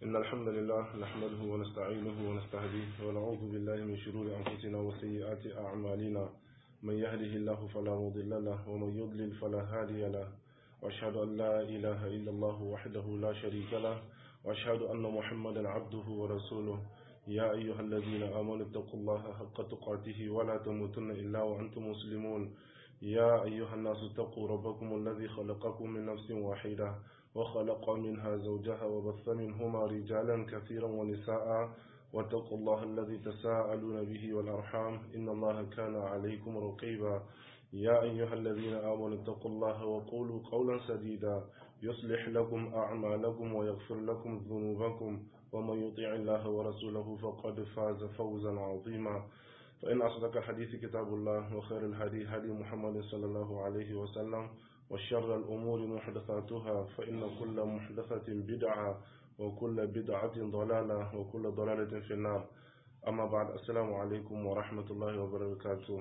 إن الحمد لله نحمده ونستعينه ونستهديه ونعوذ بالله من شرور أنفسنا وسيئات أعمالنا من يهده الله فلا مضل له ومن يضلل فلا هادي له وأشهد أن لا إله إلا الله وحده لا شريك له وأشهد أن محمدا عبده ورسوله يا أيها الذين آمنوا اتقوا الله حق تقاته ولا تموتن إلا وأنتم مسلمون يا أيها الناس اتقوا ربكم الذي خلقكم من نفس واحدة وخلق منها زوجها وبث منهما رجالا كثيرا ونساء واتقوا الله الذي تساءلون به والأرحام إن الله كان عليكم رقيبا يا أيها الذين آمنوا اتقوا الله وقولوا قولا سديدا يصلح لكم أعمالكم ويغفر لكم ذنوبكم ومن يطيع الله ورسوله فقد فاز فوزا عظيما فإن أصدق الحديث كتاب الله وخير الهدي هدي محمد صلى الله عليه وسلم وشر الأمور محدثاتها فإن كل محدثة بدعة وكل بدعة ضلالة وكل ضلالة في النار أما بعد السلام عليكم ورحمة الله وبركاته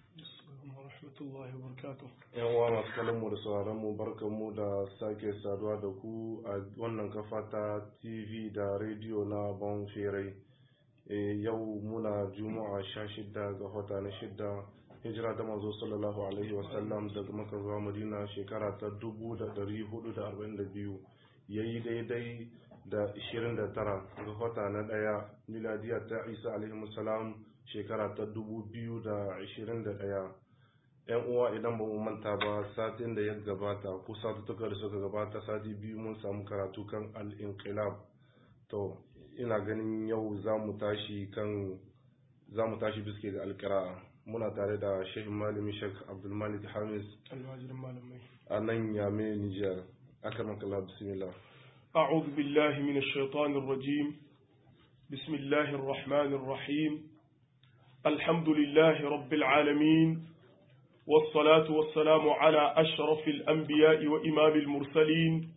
yan uwa masu kallon mu da sauraron mu barkan mu da sake saduwa da ku a wannan kafa ta tv da rediyo na bon ferai yau muna juma'a sha shidda ga wata na shidda hijira ta manzo sallallahu alaihi wasallam daga maka zuwa madina shekara ta dubu da dari hudu da arba'in da biyu ya yi daidai da ishirin da tara ga wata na ɗaya miladiya ta isa alaihi salam shekara ta dubu biyu da ishirin da ɗaya yan uwa idan ba mu manta ba satin da ya gabata ko satuttuka da suka gabata sati biyu mun samu karatu kan al-inqilab to ina ganin yau za mu tashi kan za mu tashi biske ga alkira'a muna tare da shehin malami shek abdulmalik hamis a nan yame nijar akamak Allah bismillah أعوذ بالله من الشيطان الرجيم بسم الله الرحمن الرحيم الحمد لله رب العالمين والصلاة والسلام على أشرف الأنبياء وإمام المرسلين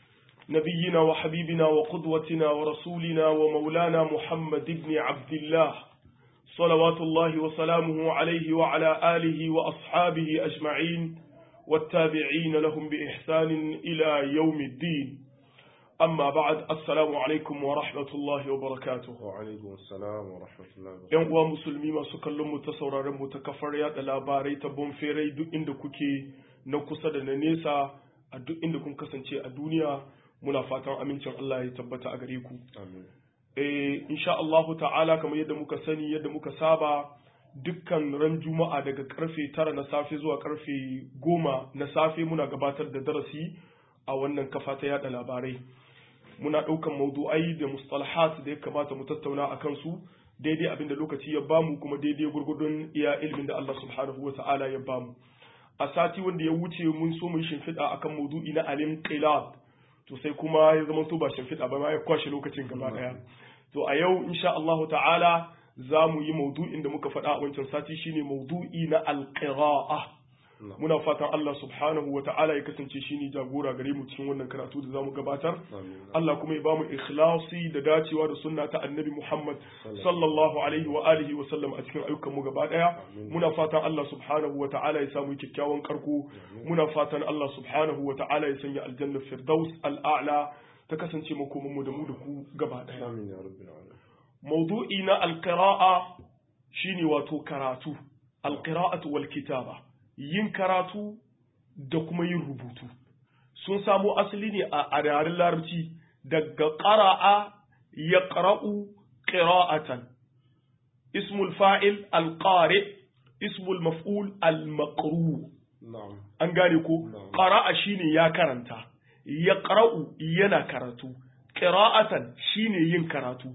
نبينا وحبيبنا وقدوتنا ورسولنا ومولانا محمد بن عبد الله صلوات الله وسلامه عليه وعلى آله وأصحابه أجمعين والتابعين لهم بإحسان إلى يوم الدين أما بعد السلام عليكم ورحمة الله وبركاته وعليكم السلام ورحمة الله وبركاته ‘Yan uwa musulmi masu kallon mu ta sauraron mu ta kafar yada labarai ta bonferai duk inda kuke na kusa da na nesa a duk inda kun kasance a duniya muna fatan amincin Allah ya tabbata a gare ku. amin Eh, insha Allahu ta'ala kamar yadda muka sani yadda muka saba dukkan ran juma'a daga karfe tara na safe zuwa karfe goma na safe muna gabatar da darasi a wannan kafa ta yada labarai. muna ɗaukan maudu'ai da mustalahat da ya kamata mu tattauna a kansu daidai abin da lokaci ya bamu kuma daidai gurgudun iya ilimin da Allah subhanahu wa ta'ala ya bamu a sati wanda ya wuce mun so mun shimfiɗa akan maudu'i na alim qilab to sai kuma ya zama to ba shimfiɗa ba ma ya kwashe lokacin gaba ɗaya to a yau insha Allah ta'ala za mu yi maudu'in da muka faɗa a wancan sati shine maudu'i na alqira'a muna fatan Allah subhanahu wa ta'ala ya kasance shi ne jagora gare mu cikin wannan karatu da zamu gabatar Allah kuma ya bamu ikhlasi da dacewa da sunna ta annabi Muhammad sallallahu alaihi wa alihi wa sallam a cikin ayyukan mu gaba daya muna fatan Allah subhanahu wa ta'ala ya samu kyakkyawan karko muna fatan Allah subhanahu wa ta'ala ya sanya aljanna firdaus al'a'la ta kasance makoman mu da mu da ku gaba daya amin ya rabbil alamin mawdu'i na alqira'a shine wato karatu alqira'atu wal kitaba yin karatu da kuma yin rubutu sun samo asali ne a yaren larabci daga ƙara'a ya ƙara'u ƙira'atan ismul fa'il alƙare ismul maf'ul al-maqru na'am an gane ko Na'am. ƙara'a shine ya karanta ya ƙara'u yana karatu ƙira'atan shine yin karatu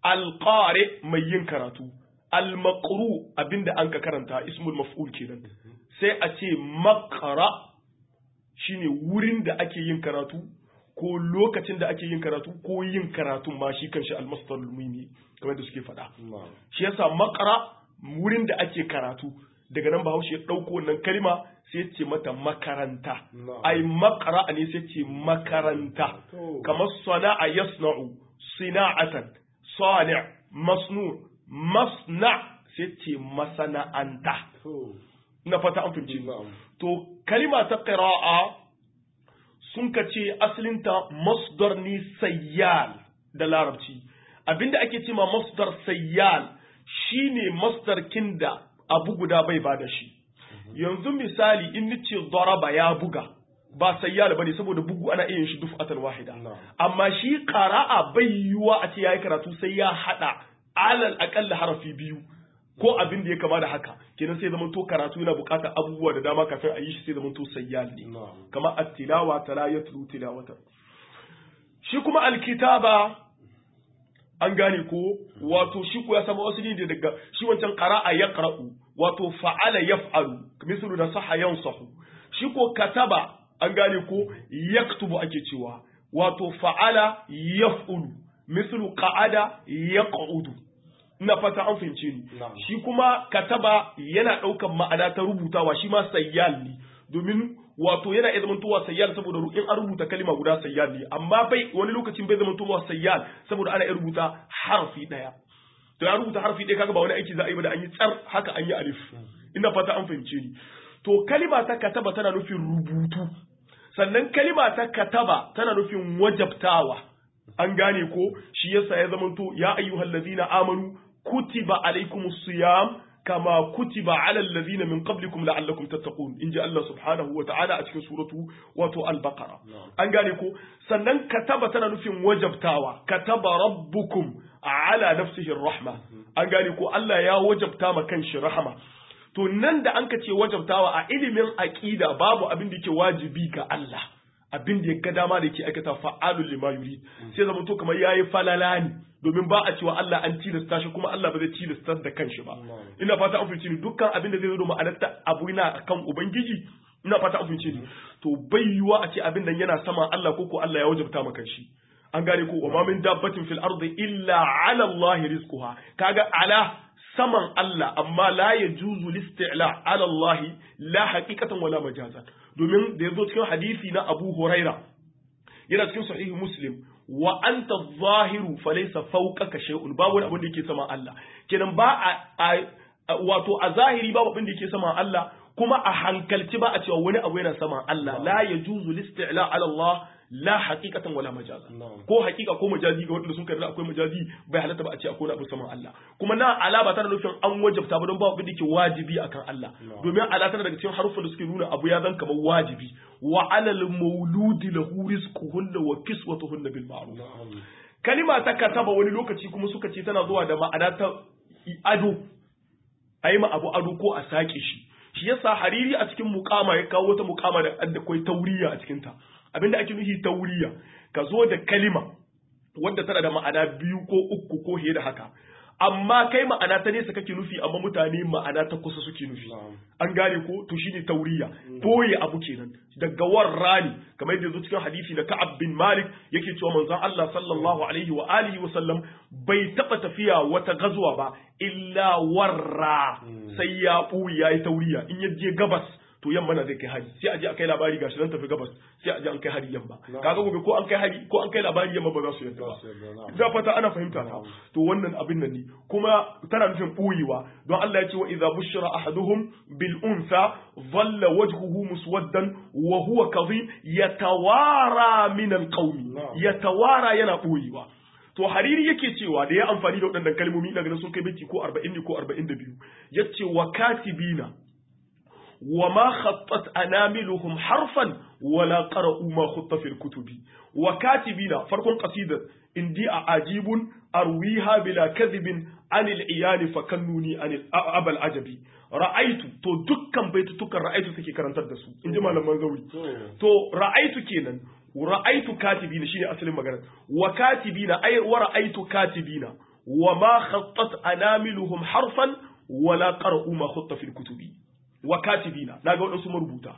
alƙare mai yin karatu al-maqru abinda an ka karanta ismul maf'ul kenan sai a ce makara shine wurin da ake yin karatu ko lokacin da ake yin karatu ko yin karatun ma shi kanshi almasdar lumini kamar da suke faɗa na'am shi yasa makara wurin da ake karatu daga nan bahaushe ya ɗauko wannan kalma sai ya ce mata makaranta Na'am. ai makara ne sai ce makaranta To. kamar sana'a yasna'u sina'atan sani' masnu masna sai ce masana'anta to na fata an fahimci na'am to kalima ta qira'a sun ka ce asalinta masdar ni sayyal da larabci abinda ake ce ma masdar sayyal shine masdar kinda abu guda bai bada shi yanzu misali in nace daraba ya buga ba sayyal bane saboda bugu ana iya yin shi duf'atan wahida amma shi qara'a bai yiwa a ce yayi karatu sai ya hada alal aqalla harafi biyu ko abin da ya kama da haka kenan sai zaman to karatu yana bukatar abubuwa da dama kafin a yi shi sai zaman to sayyal ne kama at-tilawa tala yatlu tilawatan shi kuma alkitaba an gane ko wato shi ko ya samu asali ne daga shi wancan qara'a yaqra'u wato fa'ala yaf'alu mislu da saha yansahu shi ko kataba an gane ko yaktubu ake cewa wato fa'ala yaf'ulu mislu qa'ada yaq'udu ina fata an fahimce ni shi kuma kataba yana ɗaukan ma'ana ta rubutawa shi ma sayyal ne domin wato yana iya zamantowa sayyal saboda in an rubuta kalima guda sayyal ne amma bai wani lokacin bai zamantowa sayyal saboda ana iya rubuta harfi ɗaya to ya rubuta harfi ɗaya kaga ba wani aiki za a yi ba da an yi tsar haka an yi alif ina fata an fahimce ni to kalima ta kataba tana nufin rubutu sannan kalima ta kataba tana nufin wajabtawa an gane ko shi yasa ya zamanto ya ayyuhal ladina amanu kutiba alaikumus siyam kama kutiba ala alladhina min qablikum la'allakum tattaqun inji Allah subhanahu wa ta'ala a cikin suratu wato al-baqara an gane ko sannan kataba tana nufin wajabtawa kataba rabbukum ala nafsihi rahma an gane ko Allah ya wajabta ma kanshi rahama to nan da an ka ce wajabtawa a ilimin aqida babu abin da yake wajibi ga Allah abin da ya ga dama da yake aikata fa'alul lima yurid sai zama to kamar yayi falala ne domin ba a cewa Allah an tilasta shi kuma Allah ba zai tilasta da kanshi ba ina fata an fice ni dukkan abin da zai zo da ma'anarta abu yana kan ubangiji ina fata an fice ni to bai yiwa a ce abin nan yana sama Allah ko ko Allah ya wajabta maka shi an gane ko wa ma min dabbatin fil ardi illa ala Allah rizquha kaga ala saman Allah amma la yajuzu listi'la ala Allah la haqiqatan wala majazan domin da yazo cikin hadisi na Abu Huraira yana cikin sahihi Muslim wa anta zahiru falaysa fawqaka shay'un babu wani abin da yake sama Allah kenan ba a wato a zahiri babu abin da yake sama Allah kuma a hankalci ba a cewa wani abu yana sama Allah la yajuzu listi'la ala Allah la haqiqatan wala majaza ko haqiqa ko majazi ga wanda sun karɓi akwai majazi bai halatta ba a ce akwai wani abu saman Allah kuma na ala ba tana nufin an wajabta ba don ba abin da ke wajibi akan Allah domin ala tana daga cikin harufan da suke nuna abu ya zan kamar wajibi wa alal mauludi lahu rizquhunna wa kiswatuhunna bil ma'ruf kalima ta kataba wani lokaci kuma suka ce tana zuwa da ma'ana ta ado ayi ma abu ado ko a sake shi shi yasa hariri a cikin mukama ya kawo wata mukama da akwai tauriya a cikin ta abinda ake nufi tauriya ka zo da kalima wadda tana da ma'ana biyu ko uku ko fiye da haka amma kai ma'ana ta nesa kake nufi amma mutane ma'ana ta kusa suke nufi an gane ko to shine tauriya boye abu kenan daga warrani kamar yadda zo cikin hadisi na Ka'ab bin Malik yake cewa manzon Allah sallallahu alaihi wa alihi wa sallam bai taba tafiya wata gazuwa ba illa warra sai ya buya yayi tauriya in ya je gabas to yamma na zai kai hari sai a je a kai labari gashi nan tafi gabas sai a je an kai hari yamma kaga gobe ko an kai hari ko an kai labari yamma ba za su yarda ba da fata ana fahimta ta to wannan abin nan ne kuma tana nufin buyewa don Allah ya ce wa idza bushira ahaduhum bil unsa dhalla wajhuhu muswaddan wa huwa kadhib yatawara min al qawmi yatawara yana buyewa to hariri yake cewa da ya amfani da waɗannan kalmomi ina ganin sun kai miki ko 40 ne ko 42 yace wa katibina وما خطت أناملهم حرفا ولا قرأوا ما خط في الكتب وكاتبين فرق قصيدة إندي أعجيب أرويها بلا كذب عن العيان فكنوني عن أبا العجبي رأيت تو دكان بيت تكن رأيت سكي كرنتر دسو إن جمال منزوي تو رأيت كينا ورأيت كاتبين شيني أسلم مغانا وكاتبين أي ورأيت كاتبين وما خطت أناملهم حرفا ولا قرأوا ما خط في الكتب wa katibina na ga waɗansu marubuta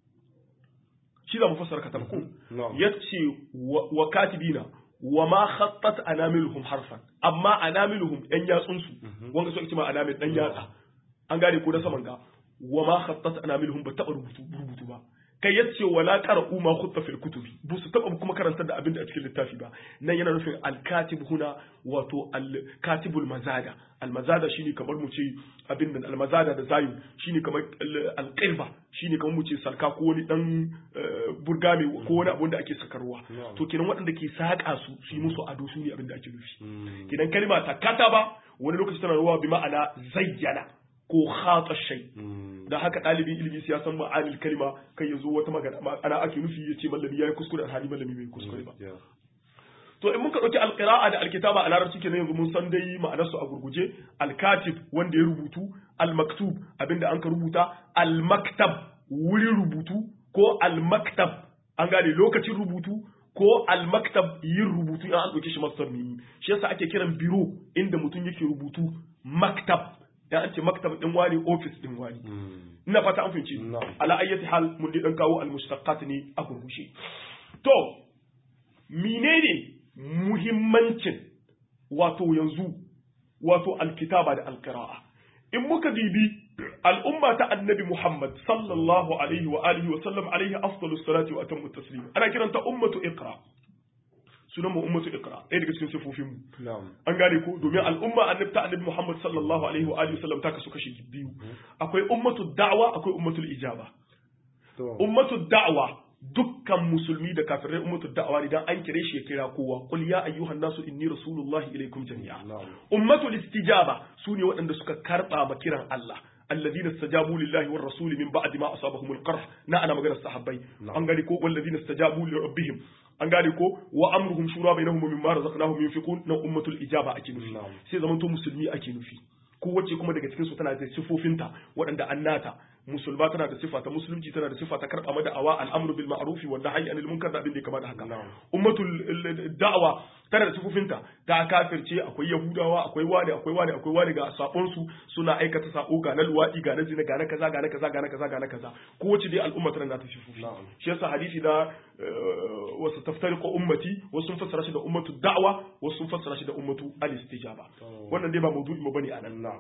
shi da mufassar katab ko yace wa katibina wa ma khattat anamiluhum harfan amma anamiluhum yan yatsun su wanga so ita ma anamil dan yatsa an gane ko da saman ga wa ma khattat anamiluhum ba taba rubutu rubutu ba kai yace wala qara'u ma khutta fil kutubi bu su taba kuma karantar da abin da a cikin littafi ba nan yana nufin al-katib huna wato al-katibul mazada al-mazada shine kamar mu ce abin da al-mazada da zayu shine kamar al-qirba shine kamar mu ce sarka ko wani dan burgame ko wani abun da ake sakarwa to kenan waɗanda ke saka su su yi musu ado su ne abin da ake nufi kenan kalma ta kataba wani lokaci tana ruwa bi ma'ana zayyana ko khata shay da haka ɗalibin ilimi sai ya san ma'anil kalma kai yazo wata magana ana ake nufi ya ce mallami yayi kuskure alhali mallami bai kuskure ba to in muka dauki alqira'a da alkitaba a larabci kenan yanzu mun san dai ma'anar su a gurguje alkatib wanda ya rubutu almaktub abinda an ka rubuta almaktab wurin rubutu ko almaktab an gane lokacin rubutu ko almaktab yin rubutu in an dauke shi masdar mimi shi yasa ake kiran biro inda mutum yake rubutu maktab ya an ce maktab din wani office din wani ina fata an fahimci ala ayyati hal mun dai dan kawo almushtaqat ne a gurgushe to menene muhimmancin wato yanzu wato alkitaba da alqira'a in muka bibi al'umma ta annabi Muhammad sallallahu alaihi wa alihi wa sallam alaihi afdalus salati wa atammu taslim ana kiranta ummatu iqra sunan mu ummatu iqra ɗaya daga cikin sifofin mu an gane ko domin al'umma annabi ta annabi Muhammad sallallahu alaihi wa alihi wa sallam ta kasu kashi biyu akwai ummatu da'wa akwai ummatul ijaba ummatu da'wa dukkan musulmi da kafirai ummatu da'awa idan an kire shi ya kira kowa qul ya ayyuhan nasu inni rasulullahi ilaikum jami'a ummatul istijaba sune waɗanda suka karba ma kiran Allah الذين استجابوا لله والرسول من بعد ما أصابهم القرح نا أنا مجرى الصحابي أنقالي كو والذين استجابوا لربهم أنقالي كو وأمرهم شورى بينهم مما رزقناهم ينفقون نا أمة الإجابة أكيد في سيدا من تو مسلمي أكيد في kowace kuma daga cikin su tana da sifofinta waɗanda an nata musulma tana da sifa ta musulunci tana da sifa ta karɓa da'awa al'amru bil ma'ruf wa nahyi anil munkar da abin da ya kama da haka ummatul da'awa tana da sifofinta ta kafirce akwai yahudawa akwai wani akwai wani akwai wani ga sabon su suna aikata sako ga na luwadi ga na zina ga na kaza ga na kaza ga na kaza ga na kaza kowace dai al'umma tana da sifofi shi yasa hadisi da wasu taftariqu ummati wasu sun fassara shi da ummatu da'wa wasu sun fassara shi da ummatu al-istijaba wannan dai ba maudu'i mu bane anan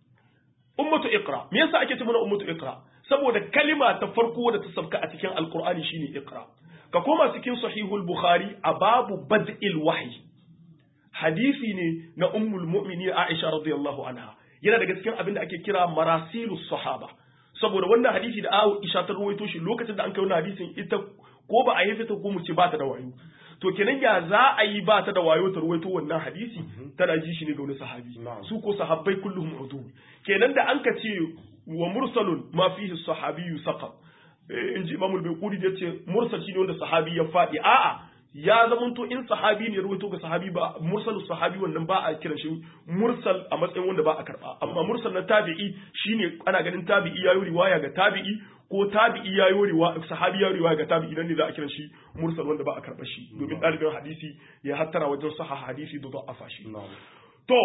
ummatu iqra me yasa ake ce mana ummatu iqra saboda kalima ta farko da ta sabka a cikin alqur'ani shine iqra ka koma cikin sahihul bukhari a babu bad'il wahyi hadisi ne na ummul mu'mini aisha radiyallahu anha yana daga cikin abin da ake kira marasilus sahaba saboda wannan hadisi da aisha ta rawaito shi lokacin da an kai wannan hadisin ita ko ba a yi fita ko mu ce ba ta da wayo to kenan ya za a yi ba ta da wayo ta ruwaito wannan hadisi tana ji shi ne ga wani sahabi su ko sahabbai kullum udu kenan da an ka ce wa mursalun ma fihi sahabiyyu saqat in ji imamul bayquri da ce mursal shine wanda sahabi ya fadi a'a ya zamanto in sahabi ne ruwaito ga sahabi ba mursalus sahabi wannan ba a kiran shi mursal a matsayin wanda ba a karba amma mursal na tabi'i shine ana ganin tabi'i yayi riwaya ga tabi'i ko tabi'i ya yi riwaya sahabi ya riwaya ga tabi'i nan ne za a kiran shi mursal wanda ba a karɓa shi domin ɗalibin hadisi ya hattara wajen saha hadisi da da'afa shi to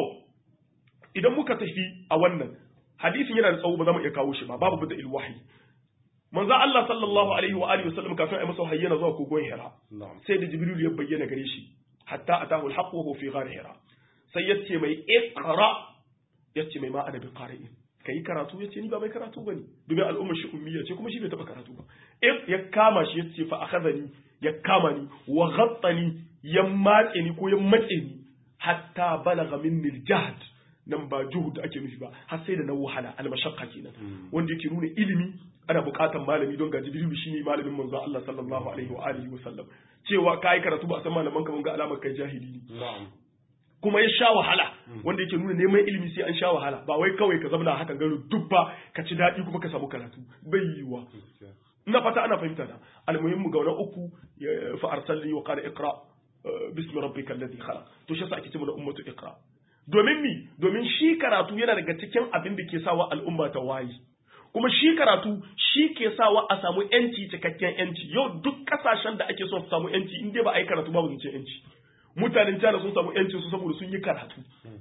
idan muka tafi a wannan hadisin yana da tsawo ba za mu iya kawo shi ba babu bada ilwahi manzo Allah sallallahu alaihi wa alihi wasallam kafin ai masa wahayi yana zuwa kogon Hira sai da Jibril ya bayyana gare shi hatta atahu al-haqq wa huwa fi ghar Hira sai yace mai iqra yace mai ma ana bi qari'in ka yi karatu ya ce ni ba mai karatu ba ne domin al'ummar shi ummiya ce kuma shi bai taɓa karatu ba if ya kama shi ya ce fa akhadhani ya kama ni wa ghattani ya matse ni ko ya matse ni hatta balagha minni al-jahd nan ba juhud ake nufi ba har sai da na wahala al-mashaqqa kenan wanda yake nuna ilimi ana buƙatar malami don ga jibrilu shine malamin manzo Allah sallallahu alaihi wa alihi wa sallam cewa kai karatu ba san malaman ka mun ga alamar kai jahili ne kuma ya sha wahala wanda yake nuna neman ilimi sai an sha wahala ba wai kawai ka zama hakan gano dubba ka ci daɗi kuma ka samu karatu bai yiwa ina fata ana fahimta da almuhimmu ga wani uku fa arsalni wa qala iqra bismi rabbikal ladhi khalaq to shi yasa ake cewa ummatu iqra domin mi domin shi karatu yana daga cikin abin da ke sawa al'umma ta wayi kuma shi karatu shi ke sawa a samu yanci cikakken yanci yau duk kasashen da ake son su samu yanci in dai ba a yi karatu babu zance yanci mutanen China sun samu yancin su saboda sun yi karatu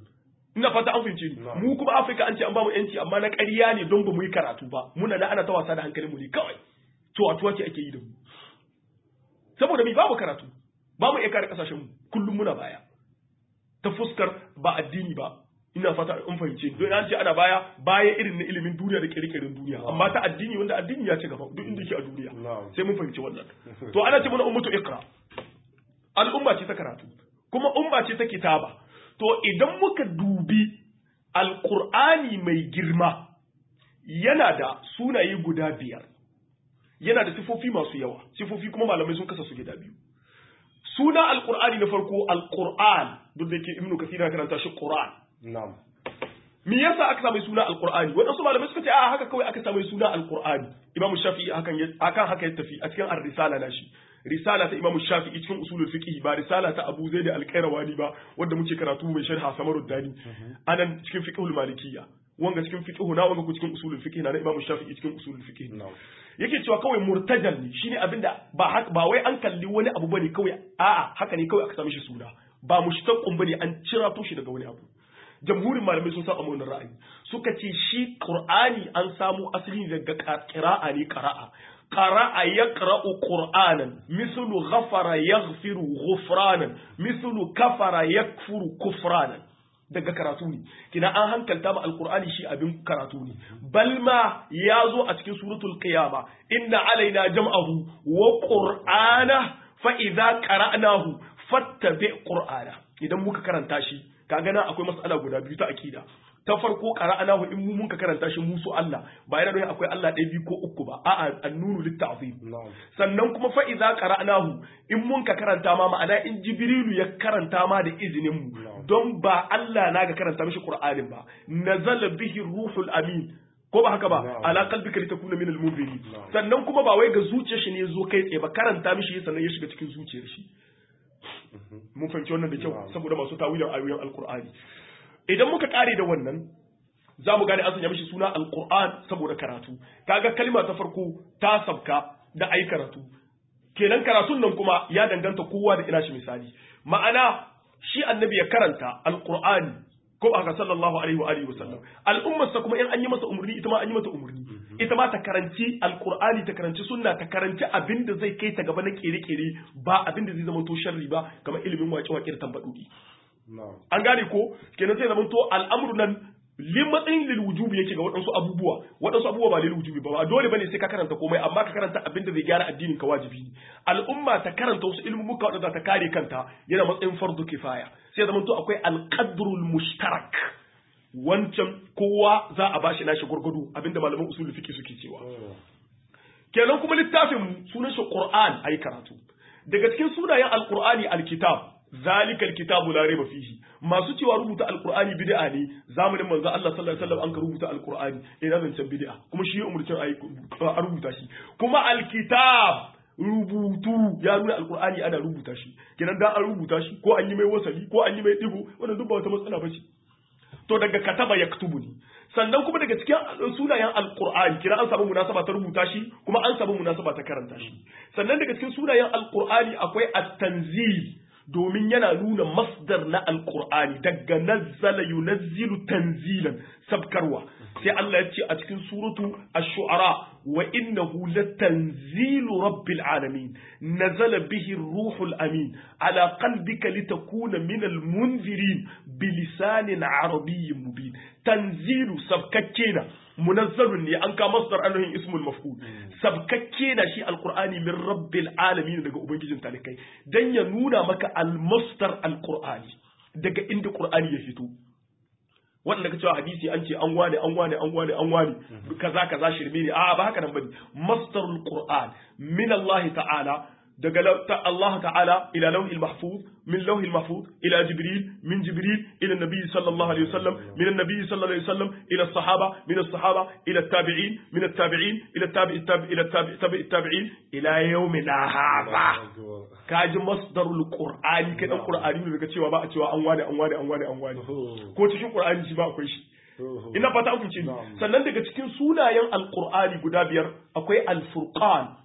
ina fata an fahimce ni mu kuma Afirka an ce an bamu yanci amma na ƙarya ne don ba mu yi karatu ba muna da ana ta wasa da hankalin mu ne kawai to a tuwa ce ake yi da mu saboda mi babu karatu babu iya kare kasashen mu kullum muna baya ta fuskar ba addini ba ina fata in fahimce don an ce ana baya baya irin na ilimin duniya da kirkirin duniya amma ta addini wanda addini ya ci gaba duk inda yake a duniya sai mun fahimci wannan to ana ce mana ummatu iqra al'umma ce ta karatu kuma umma ce ta kitaba to idan muka dubi alqur'ani mai girma yana da sunaye guda biyar yana da sifofi masu yawa sifofi kuma malamai sun kasa su gida biyu suna alqur'ani na farko alqur'an duk da yake ibnu kathir ya karanta shi qur'an na'am me yasa aka samu suna alqur'ani wadansu malamai suka ce a haka kawai aka samu suna alqur'ani imamu shafi'i hakan akan haka ya tafi a cikin ar-risala na shi risala ta imamu shafi'i cikin usulul fiqh ba risala ta abu zaid al-qayrawani ba wanda muke karatu mai sharha samarud dani anan cikin fiqhul malikiyya wanga cikin fiqh na wanga ku cikin usulul fiqh na imamu shafi'i cikin usulul fiqh yake cewa kawai murtajal ne shine abinda ba ba wai an kalli wani abu bane kawai a'a haka ne kawai aka sami shi suna ba mushtaqun bane an cira to shi daga wani abu jamhurin malamai sun saba wannan ra'ayi suka ce shi qur'ani an samu asali daga qira'a ne qira'a qara'a yaqra'u qur'anan mislu ghafara yaghfiru ghufranan mislu kafara yakfuru kufranan daga karatu ne kina an hankalta ma alqur'ani shi abin karatu ne balma ya zo a cikin suratul qiyama inna alaina jam'ahu wa qur'ana fa idza qara'nahu fattabi qur'ana idan muka karanta shi kaga nan akwai mas'ala guda biyu ta akida ta farko qara'nahu in mu mun ka karanta shi musu Allah ba yana nuna akwai Allah ɗaya biyu ko uku ba a'a annunu litta'zim sannan kuma fa idza qara'nahu in mun ka karanta ma ma'ana in jibrilu ya karanta ma da izinin mu don ba Allah na ga karanta mishi qur'anin ba nazala bihi ruhul amin ko ba haka ba ala qalbika litakuna min al-munzirin sannan kuma ba wai ga zuciyar shi ne zo kai tsaye ba karanta mishi sannan ya shiga cikin zuciyar shi mun fahimci wannan da kyau saboda masu tawilin ayoyin alqur'ani idan muka kare da wannan za mu gane an sanya mishi suna alqur'an saboda karatu kaga kalma ta farko ta sabka da ai karatu kenan karatun nan kuma ya danganta kowa da ina shi misali ma'ana shi annabi ya karanta alqur'ani ko aka sallallahu alaihi wa alihi wasallam al'ummar sa kuma in an yi masa umurni ita ma an yi mata umurni ita ma ta karanci alqur'ani ta karanci sunna ta karanci abin da zai kai ta gaba na kere-kere ba abin da zai zama to sharri ba kamar ilimin waƙe-waƙe da tambadudi an gane ko kenan sai zama to al'amru nan limatsayin lil wujubi yake ga waɗansu abubuwa waɗansu abubuwa ba lil wujubi ba dole bane sai ka karanta komai amma ka karanta abin da zai gyara addinin ka wajibi ne al'umma ta karanta wasu ilmumuka waɗanda ta kare kanta yana matsayin fardu kifaya sai zama to akwai alqadrul mushtarak wancan kowa za a bashi nashi gurgudu abinda malaman usul fiqh suke cewa kenan kuma littafin mu sunan shi qur'an ayi karatu daga cikin sunayen alqur'ani alkitab zalikal kitabu la raiba fihi masu cewa rubuta alqur'ani bid'a ne zamanin manzo Allah sallallahu alaihi wasallam an ka rubuta alqur'ani ina zancen bid'a kuma shi ya umurcin ayi a rubuta shi kuma alkitab rubutu ya nuna alqur'ani ana rubuta shi kenan da an rubuta shi ko an yi mai wasali ko an yi mai digo wannan duk ba wata matsala bace to daga kataba yaktubu ne sannan kuma daga cikin sunayen alqur'ani kira an samu munasaba ta rubuta shi kuma an samu munasaba ta karanta shi sannan daga cikin sunayen alqur'ani akwai at-tanzil domin yana nuna masdar na alkur'ani daga nazzala yunazzilu tanzilan sabkarwa sai Allah ya ce a cikin suratu ash-shu'ara wa innahu latanzilu rabbil alamin nazala bihi ruhul amin ala qalbika litakuna min al-munzirin bilisanin arabiyyin mubin tanzilu sabkakke na munazzalun ne an ka masdar anuhin ismul maf'ul sabkakke na shi alqur'ani min rabbil alamin daga ubangijin talikai dan ya nuna maka almasdar alqur'ani daga inda qur'ani ya fito wanda ka cewa hadisi an ce an wane an wane an wane an wane kaza kaza shirme ne a ba haka nan bane masdarul qur'an min Allah ta'ala daga Allah ta'ala ila lauhil mahfuz min lauhil mahfuz ila jibril min jibril ila nabi sallallahu alaihi wasallam min nabi sallallahu alaihi wasallam ila sahaba min as-sahaba ila tabi'in min at-tabi'in ila tabi'i ila tabi'i tabi'in ila yawmina hadha kaji masdarul qur'ani kai dan qur'ani ne daga cewa ba a cewa an wane an wane an wane an wane ko cikin qur'ani shi ba akwai shi ina fata an fice sannan daga cikin sunayen alqur'ani guda biyar akwai al-furqan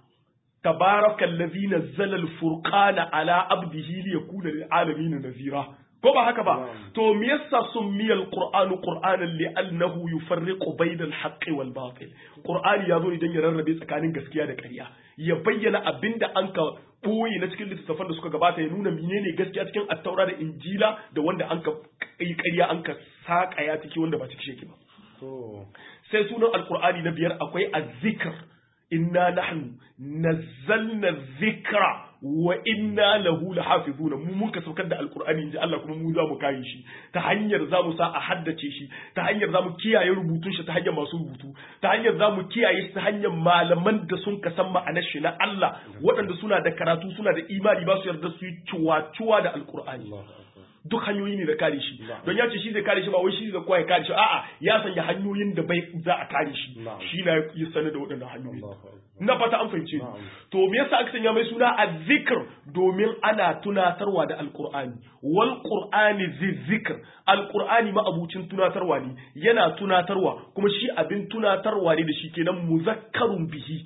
تبارك الذي نزل الفرقان على عبده ليكون للعالمين نذيرا ko ba haka ba to me yasa summiya alqur'anu qur'anan li'annahu yufarriqu bayna al-haqqi wal batil qur'ani yazo idan ya rarrabe tsakanin gaskiya da ƙarya ya bayyana abinda an ka boye na cikin littattafan da suka gabata ya nuna menene gaskiya cikin at-taura da injila da wanda an ka yi ƙarya an ka saƙa ya ciki wanda ba ciki sheki ba to sai sunan alkur'ani na biyar akwai azzikr inna nahnu nazzalna dhikra wa inna lahu lahafizuna mu mun ka saukar da alkur'ani inji Allah kuma mu za mu kare shi ta hanyar za mu sa a haddace shi ta hanyar za mu kiyaye rubutun shi ta hanyar masu rubutu ta hanyar za mu kiyaye shi ta hanyar malaman da sun ka san ma'anar shi na Allah waɗanda suna da karatu suna da imani ba su yarda su yi cuwa-cuwa da alkur'ani Allahu akbar duk hanyoyi ne da kare shi Na'am. don ya ce shi zai kare shi ba wai shi zai koya kare shi a'a ya sanya hanyoyin da bai za a kare shi Na'am. shi na ya sanar da waɗannan hanyoyi Allahu akbar na fata an fahimce ni. Na'am. to me yasa aka sanya mai suna azzikr domin ana tunatarwa da alqur'ani wal qur'ani zikr alqur'ani ma abucin tunatarwa ne yana tunatarwa kuma shi abin tunatarwa ne da shi kenan muzakkarun bihi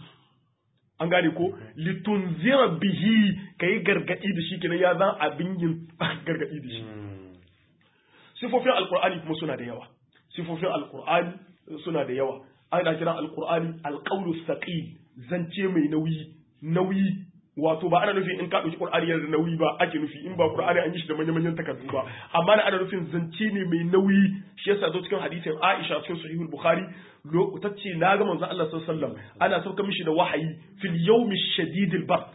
an gane ko litunzira bihi kai gargadi da shi kenan ya zan abin yin gargadi da shi Mm. sifofin alkur'ani kuma suna da yawa sifofin alkur'ani suna da yawa ana kira alkur'ani alqawlu thaqil zance mai nauyi nauyi wato ba ana nufin in ka dauki qur'ani yana da nauyi ba ake nufi in ba qur'ani an yi shi da manyan manyan takardu ba amma na ana nufin zance ne mai nauyi shi yasa zo cikin hadisin Aisha cikin sahihul Bukhari lo tace na ga manzon Allah sallallahu alaihi wasallam ana sauka mishi da wahayi fil yawmi shadidil bard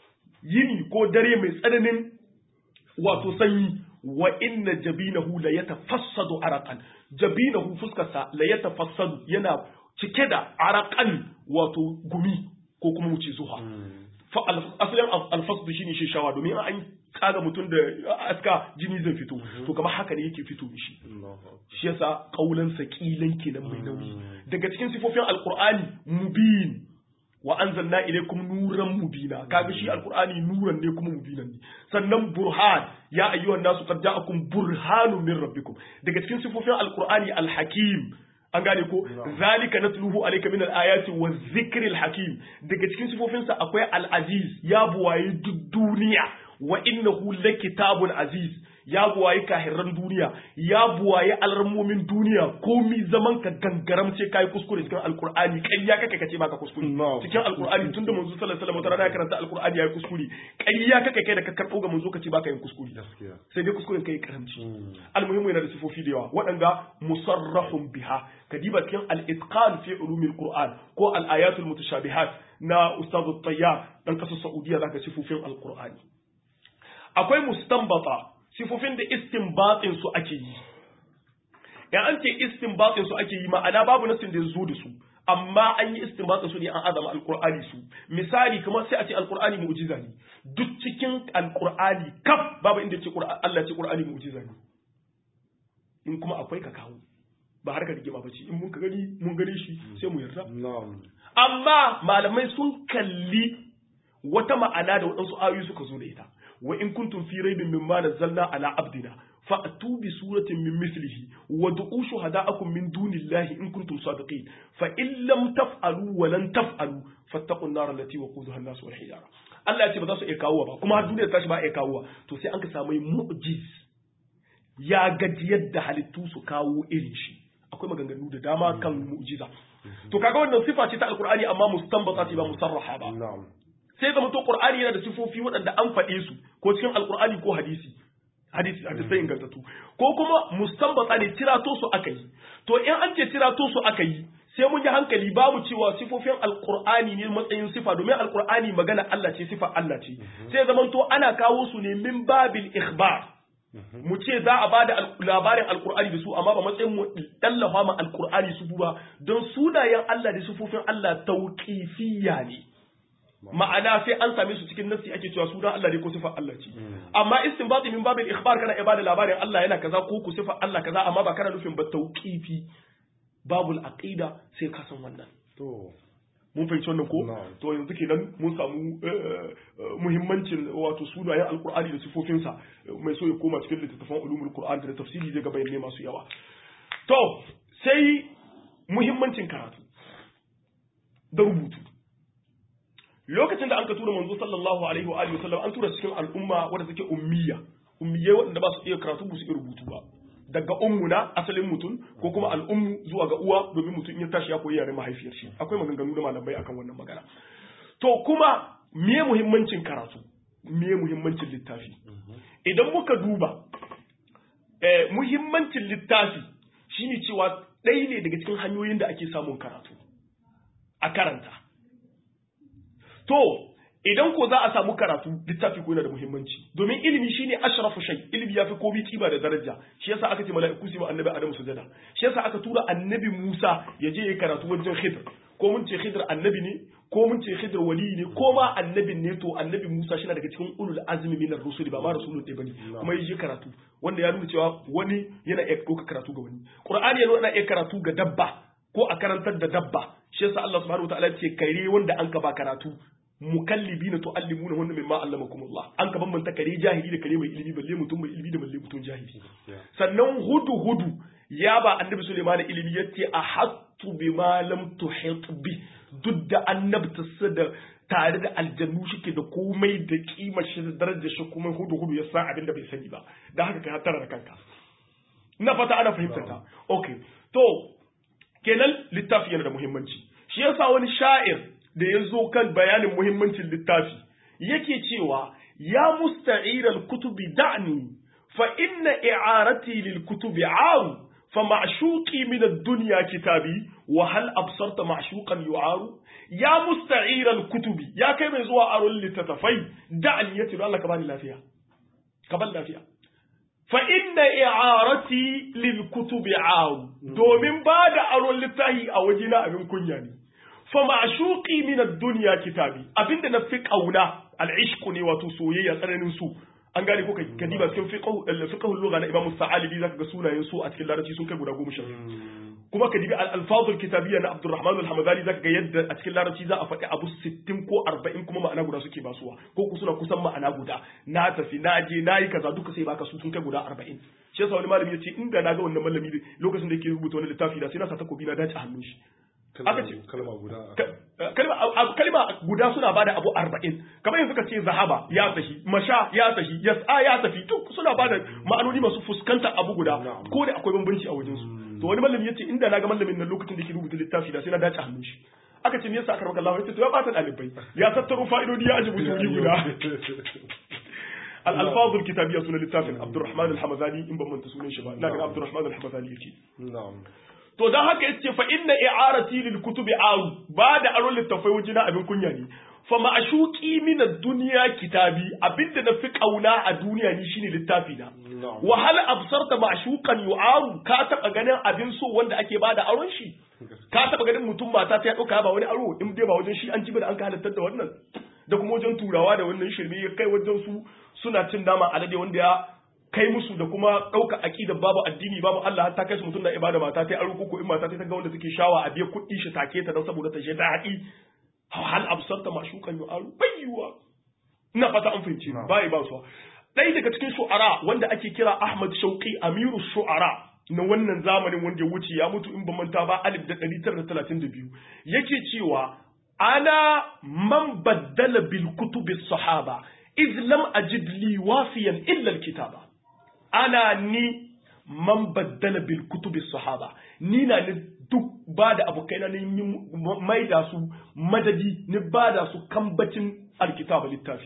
yini ko dare mai tsananin wato sanyi wa inna jabinahu la yatafassadu araqan jabinahu fuskarsa la yatafassadu yana cike da araqan wato gumi ko kuma mu ce zuha fa al- asalin al- alfasdu shine shi shawa domin an kaga mutum da aska jini zai fito to kamar haka ne yake fito mishi Allahu akbar shi yasa kaulan saqilan kenan mai nauyi daga cikin sifofin alqur'ani mubin wa anzalna ilaykum nuran mubina kaga shi alqur'ani nuran ne kuma mubinan ne sannan burhan ya ayyuhan nasu qad ja'akum burhanun min rabbikum daga cikin sifofin alqur'ani alhakim an gane ko zalika natluhu alayka min alayati wa dhikril hakim daga cikin sifofinsa akwai al-aziz ya buwayi duk duniya wa innahu lakitabun aziz ya buwayi kahirran duniya ya buwayi alarmomin duniya komi zaman ka gangaram ce kai kuskure cikin alqur'ani ƙarya kake kace baka kuskure No. cikin alqur'ani tunda manzo sallallahu alaihi wasallam wata rana ya karanta alqur'ani yayi kuskure ƙarya kake kai da ka karɓo ga manzo kace baka yin kuskure gaskiya sai dai kuskuren kai karamci Mm. almuhimmu yana da sifofi da yawa waɗanda musarrahun biha kadiba cikin al-itqan fi ulumil qur'an ko al-ayatul mutashabihat na ustaz at-tayyar dan kasar saudiya zaka sifofin al-qur'ani akwai mustanbata sifofin da istinbatin su ake yi ya an ce istinbatin su ake yi ma'ana babu nasin da ya zo da su amma an yi istinbatin su ne an azama alqur'ani su misali kamar sai a ce alqur'ani mu'jiza ne duk cikin alqur'ani kaf babu inda ce qur'ani Allah ce qur'ani mu'jiza ne in kuma akwai ka kawo ba har ka rigima ba ce in mun ka gani mun gane shi sai mu yarda na'am amma malamai sun kalli wata ma'ana da waɗansu ayoyi suka zo da ita wa in kuntum fi raibin mimma nazzalna ala abdina fa'tu bi suratin min mithlihi wa du'u shuhada'akum min dunillahi in kuntum sadiqin fa in lam taf'alu wa lan taf'alu fattaqun nar allati waquduha an-nas wal hijara Allah ya ce ba za su iya kawo ba kuma har duniya ta shi ba iya kawo to sai an ka samu mu'jiz ya gaji yadda halittu su kawo irin shi akwai maganganu da dama kan mu'jiza to kaga wannan sifa ce ta alqur'ani amma mustanbata ce ba musarraha ba na'am sai zama to qur'ani yana da sifofi waɗanda an faɗe su ko cikin alqur'ani ko hadisi hadisi hadisai ingantattu ko kuma mustanbata ne tirato su aka yi to in an ce tirato su aka yi sai mun yi hankali babu cewa sifofin alqur'ani ne matsayin sifa domin alqur'ani magana Allah ce sifa Allah ce sai zaman to ana kawo su ne min babil ikhbar mu ce za a bada al- labarin alkur'ani da su amma ba matsayin mu tallafa ma alkur'ani su ba don sunayen Allah da sufufin Allah tauqifiyya ne ma'ana sai an same su cikin nassi ake cewa sunan Allah ne ko sifar Allah ce amma istinbati min babil ikhbar kana iya bada labarin Allah yana kaza ko ku sifar Allah kaza amma ba kana nufin ba tauqifi babul aqida sai ka san wannan to mun fahimci wannan ko Na'am. to yanzu kenan mun samu eh, eh, muhimmancin wato sunayen alkur'ani da sifofinsa mai so ya koma cikin littattafan ulumul qur'an da tafsiri zai ga bayanai masu yawa to sai muhimmancin karatu da rubutu lokacin da an ka tura manzo sallallahu alaihi wa alihi wasallam an tura cikin al'umma wadda take ummiya ummiyai waɗanda ba su iya karatu ba su iya rubutu ba daga ummuna asalin mutum ko kuma al'ummu zuwa ga uwa domin mutum in ya tashi ya koyi yaren mahaifiyar shi akwai maganganu da malamai akan wannan magana to kuma me muhimmancin karatu me muhimmancin littafi idan muka duba muhimmancin littafi shine cewa ɗaya ne daga cikin hanyoyin da ake samun karatu a karanta to idan ko za a samu karatu littafi ko yana da muhimmanci domin ilimi shine ashrafu shay ilimi yafi komai kiba da daraja shi yasa aka ce mala'iku su annabi Adamu sujada shi yasa aka tura annabi Musa ya je ya karatu wajen Khidr ko mun ce Khidr annabi ne ko mun ce Khidr wali ne ko ma annabin ne to annabi Musa shi daga cikin ulul azmi minar rusuli ba ma rasulun ɗaya bane kuma ya je karatu wanda ya nuna cewa wani yana iya ɗauka karatu ga wani Qur'ani yana iya karatu ga dabba ko a karantar da dabba shi yasa Allah subhanahu wataala ya ce kare wanda an ka ba karatu mukallibina tuallimuna hunna mimma allamakumullah an ka bambanta kare jahili da kare mai ilimi balle mutum mai ilimi da balle mutum jahili sannan hudu hudu ya ba annabi Sulaiman ilimi yace ahattu bima lam tuhit bi duk da annabta da tare da aljannu shike da komai da kimar shi da darajar shi kuma hudu hudu ya san abin da bai sani ba da haka ka tara da kanka ina fata ana fahimtar ta okay to kenan littafi yana da muhimmanci shi yasa wani sha'ir da ya zo kan bayanin muhimmancin littafi yake cewa ya musta'iral kutubi da'ni fa inna i'arati lil kutubi aru fa ma'shuqi min ad-dunya kitabi wa hal absarta ma'shuqan yu'aru ya musta'iral kutubi ya kai mai zuwa aron littattafai da'ni yace Allah ka bani lafiya ka bani lafiya fa inna i'arati lil kutubi aru domin ba da aron littafi a wajena abin kunya ne fa ma'shuqi min ad-dunya kitabi abinda na fi kauna al-ishq ne wato soyayya tsananin su an gane ko ka diba cikin fiqh fiqh lugha na Imam Sa'alibi zaka ga sunayen su a cikin larabci sun kai guda goma sha kuma ka dibi al-alfaz al-kitabiyya na Abdurrahman al-Hamadani zaka ga yadda a cikin larabci za a faɗi abu 60 ko 40 kuma ma'ana guda suke basuwa ko ku suna kusan ma'ana guda na tafi na je na yi kaza duka sai baka su sun kai guda 40 shi yasa wani malami ya ce inda na ga wannan malami lokacin da yake rubuta wani littafi da sai na sa takobi na dace a hannun shi aka ce kalma guda kalma guda suna bada abu arba'in kamar yanzu ka ce zahaba ya tafi masha ya tafi yas'a ya tafi duk suna bada ma'anoni masu fuskanta abu guda ko da akwai bambanci a wajen su to wani malami yace inda na ga malamin nan lokacin da ke rubuta littafi da sai na dace hannun shi aka ce me yasa aka Allah yace to ya bata dalibai ya tattaro fa'idodi ya ajibu wuri guda al-alfaz al-kitabiyya sunan littafin Abdurrahman al-Hamazani in ban manta sunan shi ba ina ga Abdurrahman al-Hamazani yake na'am to don haka yace fa inna i'arati lil kutubi aru ba da aron littafai wajen abin kunya ne fa ma'ashuqi min ad-dunya kitabi abinda na fi kauna a duniya ni shine littafi na wa hal absarta ma'shuqan yu'aru ka taba ganin abin so wanda ake bada aron shi ka taba ganin mutum mata ta ya dauka ba wani aro in dai ba wajen shi an ji da an ka halartar da wannan da kuma wajen turawa da wannan shirme ya kai wajen su suna cin nama alade wanda ya kai musu da kuma ɗauka aƙidar babu addini babu Allah har ta kai su mutum na ibada mata ta aro ko in mata ta ga wanda take shawa a biya kuɗi shi take ta don saboda ta je ta haɗi hal absarta mashukan yu aru bayyuwa ina fata an fahimci bai ba su ɗaya daga cikin shu'ara wanda ake kira Ahmad Shauqi Amiru Shu'ara na wannan zamanin wanda ya wuce ya mutu in ba manta ba alif da ɗari tara da talatin da biyu yake cewa ana man baddala bil kutubi sahaba iz lam ajid li wafiyan illa al kitaba ana ni man baddala bil kutubi sahaba ni na ni duk ba da abokaina ne yi mai da su madadi ni ba da su kambacin alkitaba littafi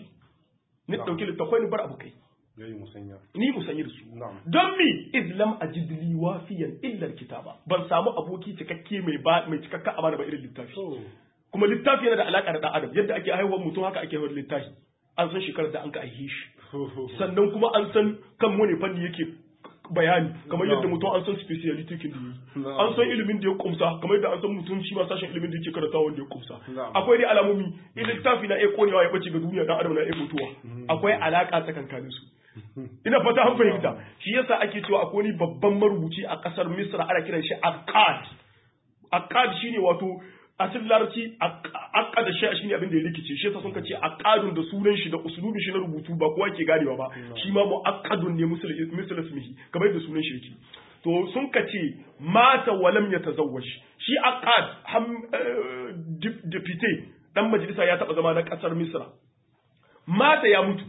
ni dauki littafai ni bar abokai yayi musanya ni musanya da su na'am don mi islam ajid li wafiyan illa alkitaba ban samu aboki cikakke mai ba mai cikakka amana ba irin littafi to kuma littafi yana da alaka da dan adam yadda ake haihuwar mutum haka ake haihuwar littafi an san shekarar da an ka aihe shi sannan kuma an san kan wani fanni yake bayani kamar yadda mutum an san speciality kin da yi an san ilimin da ya kumsa kamar yadda an san mutum shi ma sashen ilimin da yake karanta wanda ya kumsa Na'am. akwai dai alamomi in littafi na iya konewa ya bace ga duniya dan adam na iya mutuwa akwai alaka tsakankanin su ina fata an fahimta shi yasa ake cewa akwai wani babban marubuci a kasar Misra ana kiran shi Akkad Akkad shine wato asalin larabci akkada shi shine abin da ya rikice shi yasa sun kace akkadun da sunan shi da usulubin shi na rubutu ba kowa ke ganewa ba shi ma muakkadun ne misal misal ismihi kamar da sunan shi yake to sun kace mata walam yatazawwaj shi akkad ham eh, dip- deputy dan majalisa ya taba zama na kasar Misra mata ya mutu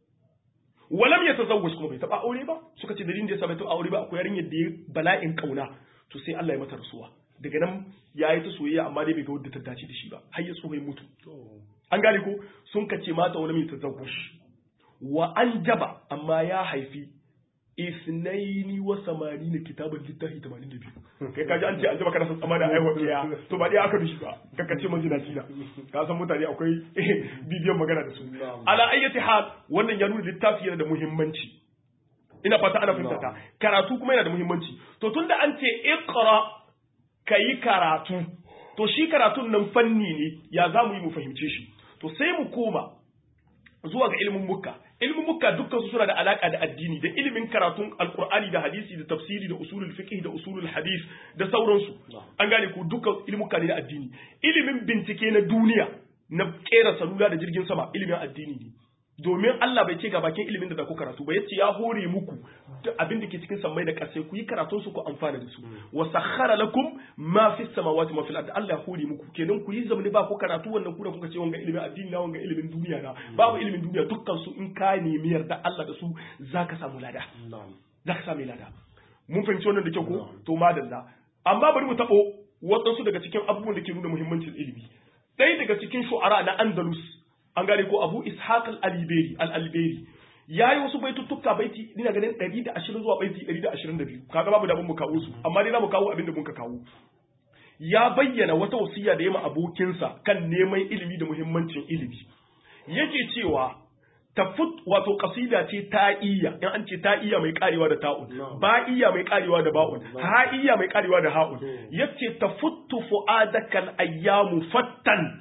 walam ya tazawwaj kuma bai taba aure ba suka ce dalilin da yasa bai taba aure ba akwai yarinyar da ya bala'in kauna to sai Allah ya mata rasuwa daga nan ya yi ta soyayya amma dai bai ga wadda ta dace da shi ba har ya tsohon mutu to an gane ko sun kace mata walam ya tazawwaj wa an jaba amma ya haifi isnaini wa samanina kitaban littafi 82 kai kaji an ce an ji maka san tsama da aiwa ɗaya to ba ɗaya aka bishi ba kaka ce man jina tina ka san mutane akwai bidiyon magana da su ala ayyati hal wannan ya nuna littafi yana da muhimmanci ina fata ana fahimta ta karatu kuma yana da muhimmanci to tunda an ce iqra kayi karatu to shi karatun nan fanni ne ya za mu yi mu fahimce shi to sai mu koma zuwa ga ilimin mukka ilimin mukka dukkan su suna da alaka da addini da ilimin karatun alqur'ani da hadisi da tafsiri da usulul fiqh da usulul hadis da sauransu an gane ku dukkan ilimuka ne da addini ilimin bincike na duniya na kera salula da jirgin sama ilimin addini ne domin Allah bai ce ga bakin ilimin da za ku karatu ba yace ya hore muku duk abin da ke cikin sammai da ƙasai ku yi karatun su ku amfana da su wa sakhara lakum ma fi samawati ma fil ardi Allah ya hore muku kenan ku yi zamani ba ku karatu wannan ku da kuka ce wanga ilimin addini na wanga ilimin duniya na babu ilimin duniya dukkan su in ka nemi yarda Allah da su zaka samu lada zaka samu lada mun fahimci wannan da kyau ko to madalla amma bari mu tabo waɗansu daga cikin abubuwan da ke nuna muhimmancin ilimi ɗaya daga cikin shu'ara na Andalus an gane ko abu ishaq al-alberi al-alberi yayi wasu baituttuka baiti ina ganin 120 zuwa baiti 122 kaga babu da mun kawo su amma dai zamu kawo abin da muka kawo ya bayyana wata wasiya da ya ma abokinsa kan neman ilimi da muhimmancin ilimi yake cewa tafut wato kasida ce ta'iyya in an ce ta'iyya mai karewa da ta'un ba'iyya mai karewa da ba'un ha'iyya mai karewa da ha'un yace tafuttu fu'adakal ayyamu fattan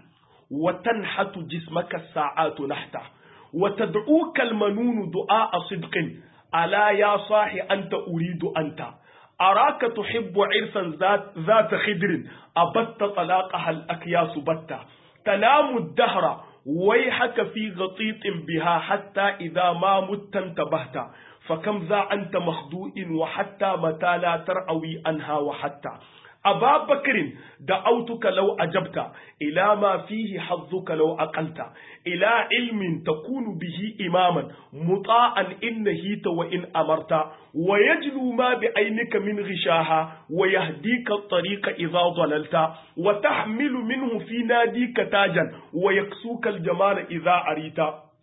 وتنحت جسمك الساعات نحتا وتدعوك المنون دعاء صدق ألا يا صاح أنت أريد أنت أراك تحب عرسا ذات, ذات خدر أبت طلاقها الأكياس بتا تنام الدهر ويحك في غطيط بها حتى إذا ما مت انتبهت فكم ذا أنت مخدوء وحتى متى لا ترأوي عنها وحتى أبا بكر دعوتك لو أجبت إلى ما فيه حظك لو أقلت إلى علم تكون به إماما مطاعا إن نهيت وإن أمرت ويجلو ما بعينك من غشاها ويهديك الطريق إذا ضللت وتحمل منه في ناديك تاجا ويكسوك الجمال إذا أريت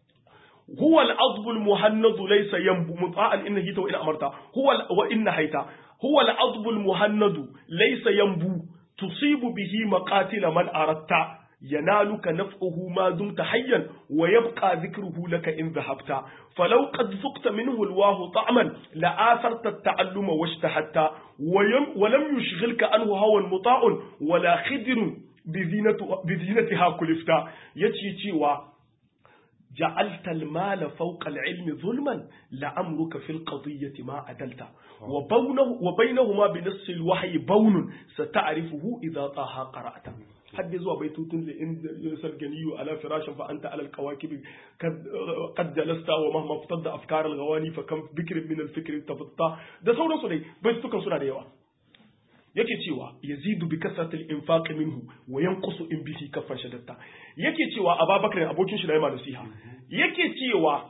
هو العضب المهند ليس ينبو مطاعا إن نهيت وإن أمرت هو وإن نهيت هو العضب المهند ليس ينبو تصيب به مقاتل من أردت ينالك نفعه ما دمت حيا ويبقى ذكره لك إن ذهبت فلو قد ذقت منه الواه طعما لآثرت التعلم واشتهدت ولم يشغلك عنه هوى مطاع ولا خدر بزينة بزينتها كلفتا يتشي جعلت المال فوق العلم ظلما لأمرك في القضية ما أدلت وبونه وبينهما بنص الوحي بون ستعرفه إذا طه قرأت حد زوا بيتوت لإن الجني على فراش فأنت على الكواكب قد جلست ومهما افتض أفكار الغواني فكم بكر من الفكر تفضت ده سورة سورة بيتوكم سورة ديوا yake cewa yazidu bi kasratil infaq minhu wa yanqusu in bihi kaffan shadatta yake cewa Abubakar abokin shi da yamma nasiha yake cewa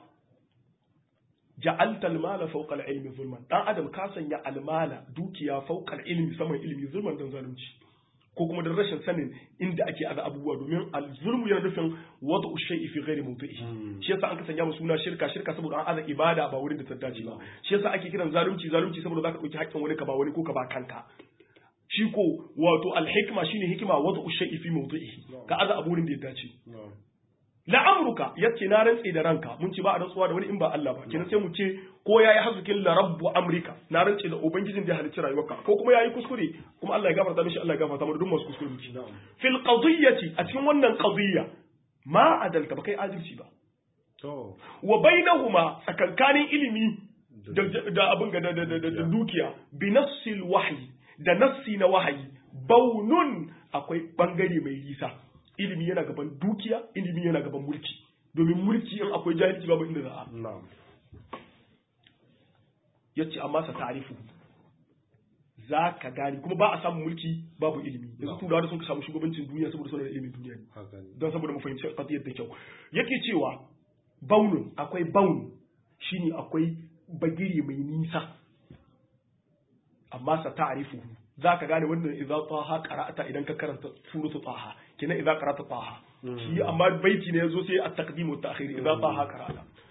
ja'alta al-mala fawqa al-ilmi zulman dan adam ka sanya al-mala dukiya fawqa al-ilmi saman ilmi zulman dan zalunci ko kuma da rashin sanin inda ake ada abubuwa domin al-zulmu yana nufin wada shay'i fi ghairi mawdi'i shi yasa an ka sanya mu suna shirka shirka saboda an aza ibada ba wurin da ta dace ba shi yasa ake kiran zalunci zalunci saboda zaka dauki haƙƙin wani ka ba wani ko ka ba kanka shi ko wato alhikma shine hikima wata ushai fi mawdu'ihi ka aza aburin da ya dace la'amruka yace na rantse da ranka mun ci ba a rantsuwa da wani in ba Allah ba kenan sai mu ce ko yayi hazukin la rabbu amrika na rantse da ubangijin da ya halicci rayuwarka ko kuma yayi kuskure kuma Allah ya gafarta mishi Allah ya gafarta mu duk masu kuskure muke fil qadiyyati a cikin wannan qadiyya ma adalta ba kai adalci ba to wa bainahuma tsakankanin ilimi da abin ga da dukiya bi nassil wahyi da nassi na wahayi baunun akwai bangare mai nisa ilimi yana gaban dukiya ilimi yana gaban mulki domin mulki in akwai jahilci babu inda za a na'am yace amma sa ta'rifu za ka gane kuma ba a samun mulki babu ilimi yanzu turawa da sun ka samu shugabancin duniya saboda suna da ilimin duniya ne haka ne don saboda mu fahimci qadiyar da kyau yake cewa baunun akwai baun shine akwai bagiri mai nisa amma sa ta'rifu za ka gane wannan idza taha qara'ata idan ka karanta suratu taha kina idza qara'ata taha shi amma baiti ne yazo sai at-taqdim wa at-ta'khir idza taha qara'ata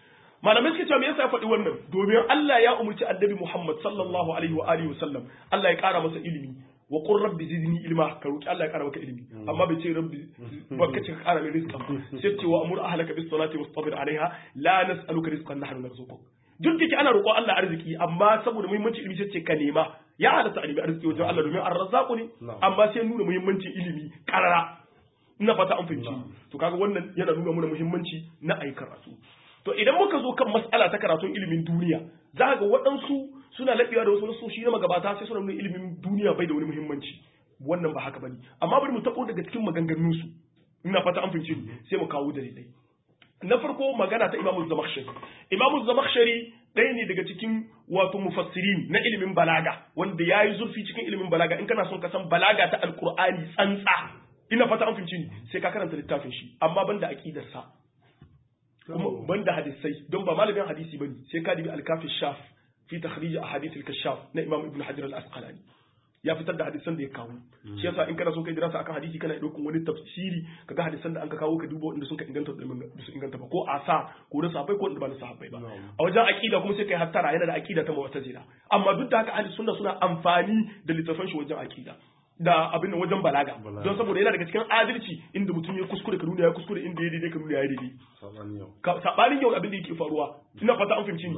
malamai suke cewa me yasa ya faɗi wannan domin Allah ya umurci annabi Muhammad sallallahu alaihi wa alihi wasallam Allah ya ƙara masa ilimi wa qur rabbi zidni ilma ka roki Allah ya ƙara maka ilimi amma bai ce rabbi ba ka ce ka ƙara mai rizqa sai ce wa amur ahlaka bis salati wastabir alaiha la nas'aluka rizqan nahnu narzuquk duk da ke ana roƙon Allah arziki amma saboda muhimmanci ilimi sai ce ka nema ya halatta a nemi arziki wajen Allah domin ar-razzaqu ne amma sai nuna muhimmancin ilimi karara ina fata an fahimci to kaga wannan yana nuna mana muhimmanci na ayi karatu to idan muka zo kan mas'ala ta karatun ilimin duniya za ga waɗansu suna laɓewa da wasu nasoshi na magabata sai suna nuna ilimin duniya bai da wani muhimmanci wannan ba haka bane amma bari mu taɓo daga cikin maganganun su ina fata an fahimci sai mu kawo dalilai na farko magana ta imamu zamakhshari imamu zamakhshari ɗaya ne daga cikin wato mufassirin na ilimin balaga wanda ya yi zurfi cikin ilimin balaga in kana son ka san balaga ta alkur'ani tsantsa ina fata an fahimci ni sai ka karanta littafin shi amma banda aqidarsa kuma banda hadisai don ba malamin hadisi bane sai ka dibi al-kafi shaf fi takhrij ahadith al-kashaf na imam ibn hajar al-asqalani ya fitar da hadisan da ya kawo shi yasa in kana so kai dirasa akan hadisi kana daukan wani tafsiri kaga hadisan da an ka kawo ka duba wanda suka inganta da su inganta ba ko asa ko da sahabbai ko wanda ba na sahabbai ba a wajen aqida kuma sai kai hattara yana da aqida ta mu'tazila amma duk da haka ahli sunna suna amfani da littafan shi wajen aqida da abin wajen balaga don saboda yana daga cikin adalci inda mutum ya kuskure ka nuna ya kuskure inda ya daidai ka nuna ya daidai sabanin yau abin da yake faruwa ina fata an fahimci ni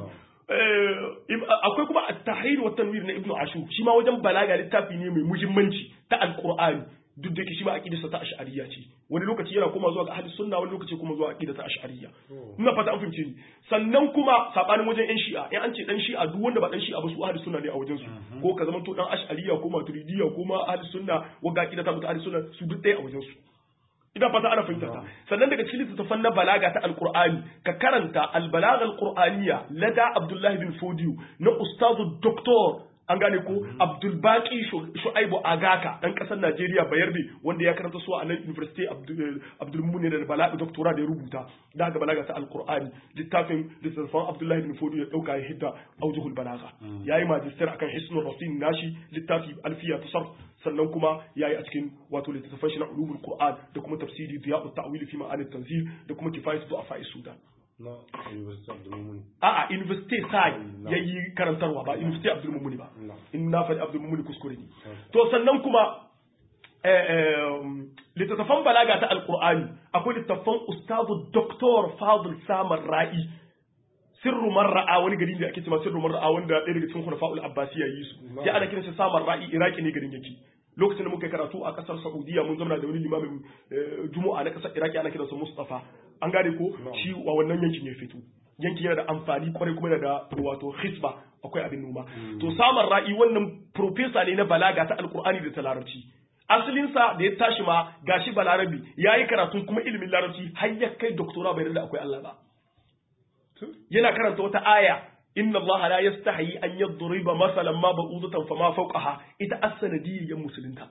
akwai kuma at-tahrir wa tanwir na ibnu ashur shi ma wajen balaga littafi ne mai muhimmanci ta alqur'ani duk da shi ma aqidarsa ta ash'ariyya ce wani lokaci yana kuma zuwa ga ahli sunna wani lokaci kuma zuwa aqida ta ash'ariyya ina fata an fahimce ni sannan kuma sabanin wajen yan shi'a in an ce dan shi'a duk wanda ba dan shi'a ba su ahli sunna ne a wajen su ko ka zama to dan ash'ariyya ko maturidiyya ko ma ahli sunna wanda aqida ta mutu ahli sunna su duk ɗaya a wajen su ina fata ana fahimta ta sannan daga cikin littattafan na balaga ta alqur'ani ka karanta albalagha alqur'aniyya lada abdullahi bin fodiyo na ustazu doktor an gane ko abdul baqi shu'aibu agaka dan kasar najeriya bayarbe wanda ya karanta su a nan university abdul muni da balaga doctora da ya rubuta da haka balaga ta alqur'ani littafin littattafan abdullahi bin fodiyo ya dauka ya hidda aujuhul balaga yayi magister akan hisnul rasin nashi littafi alfiya tasarruf sannan kuma ya yi a cikin wato littattafan shi na ulumul qur'an da kuma tafsiri diya'ut ta'wil fi ma'anit tanzil da kuma kifayatu du'afa sudan na university abdulmumuni a'a university sai ya yi karantarwa ba university abdulmumuni ba in na faɗi abdulmumuni kuskure ne to sannan kuma littattafan balaga ta alqur'ani akwai littattafan ustazu doktor fadl samar ra'i sirru marra'a wani gari da ake cewa sirru marra'a wanda ɗaya daga cikin khulafa'ul abbasiyya yi su sai ana kiransa samar ra'i iraki ne garin yake lokacin da muka karatu a kasar saudiya mun zama da wani limamin juma'a na kasar iraki ana kiransa mustafa an gane ko shi a wannan yankin ya fito yankin yana da amfani kwarai kuma yana da wato hisba akwai abin noma to samar ra'i wannan profesa ne na balaga ta alkur'ani da ta larabci asalinsa da ya tashi ma gashi balarabi ya yi karatun kuma ilimin larabci har ya kai doktora bai da akwai Allah ba yana karanta wata aya inna Allah la yastahi an yadriba masalan ma ba'udatan fama fawqaha ita as-sanadiyyar musulunta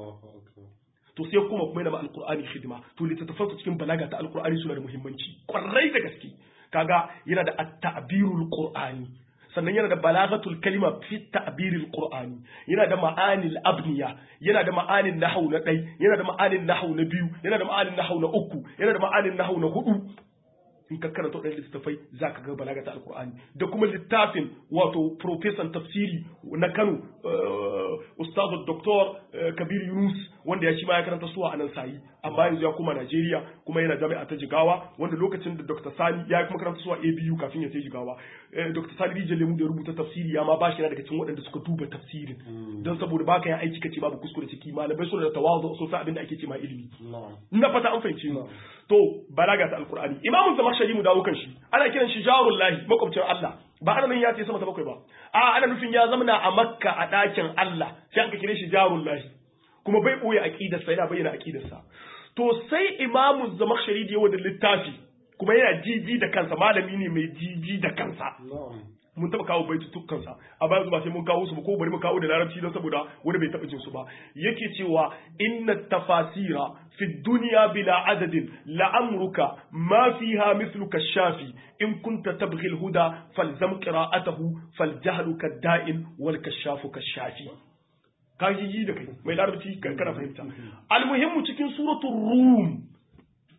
to sai kuma kuma yana alqur'ani khidma to littattafan cikin balaga ta alqur'ani suna da muhimmanci kwarai da gaske kaga yana da at-ta'birul qur'ani sannan yana da balagatul kalima fi ta'biril qur'ani yana da ma'anil abniya yana da ma'anin nahwu na ɗai yana da ma'anin nahwu na biyu yana da ma'anin nahwu na uku yana da ma'anin nahwu na hudu in ka karanta waɗannan littattafai za ka ga balaga ta alkur'ani da kuma littafin wato profesan tafsiri na kano ustazu doktor kabir yunus wanda ya shi ma ya karanta suwa a nan sayi amma yanzu ya koma najeriya kuma yana jami'a ta jigawa wanda lokacin da dr sani ya kuma karanta suwa abu kafin ya sai jigawa dr sani rijiyar lemu da ya rubuta tafsiri ya ma ba shi daga cikin waɗanda suka duba tafsirin don saboda ba ka yin aiki kace babu kuskure ciki malamai suna da tawazu sun san abin da ake ce ma ilimi na fata an fahimci ni to balaga ta alkur'ani imamu zamakshari mu dawo kan shi ana kiran shi jarul lahi makwabcin Allah ba ana nan ya ce sama ta bakwai ba a ana nufin ya zamana a makka a ɗakin Allah sai an ka kire shi jarul lahi kuma bai ɓoye aƙidarsa yana bayyana aƙidarsa to sai imamu zamakshari da yawa da littafi kuma yana jiji da kansa malami ne mai jiji da kansa mun taba kawo baitutukansa a bayan ba sai mun kawo su ba ko bari mu kawo da larabci don saboda wani bai taba jin su ba yake cewa inna tafasira fi dunya bila adadin la'amruka ma fiha mithluka shafi in kunta tabghi al-huda falzam qira'atahu faljahlu kadda'in wal kashafu kashafi ka yi da kai mai larabci kana fahimta almuhimmu cikin suratul rum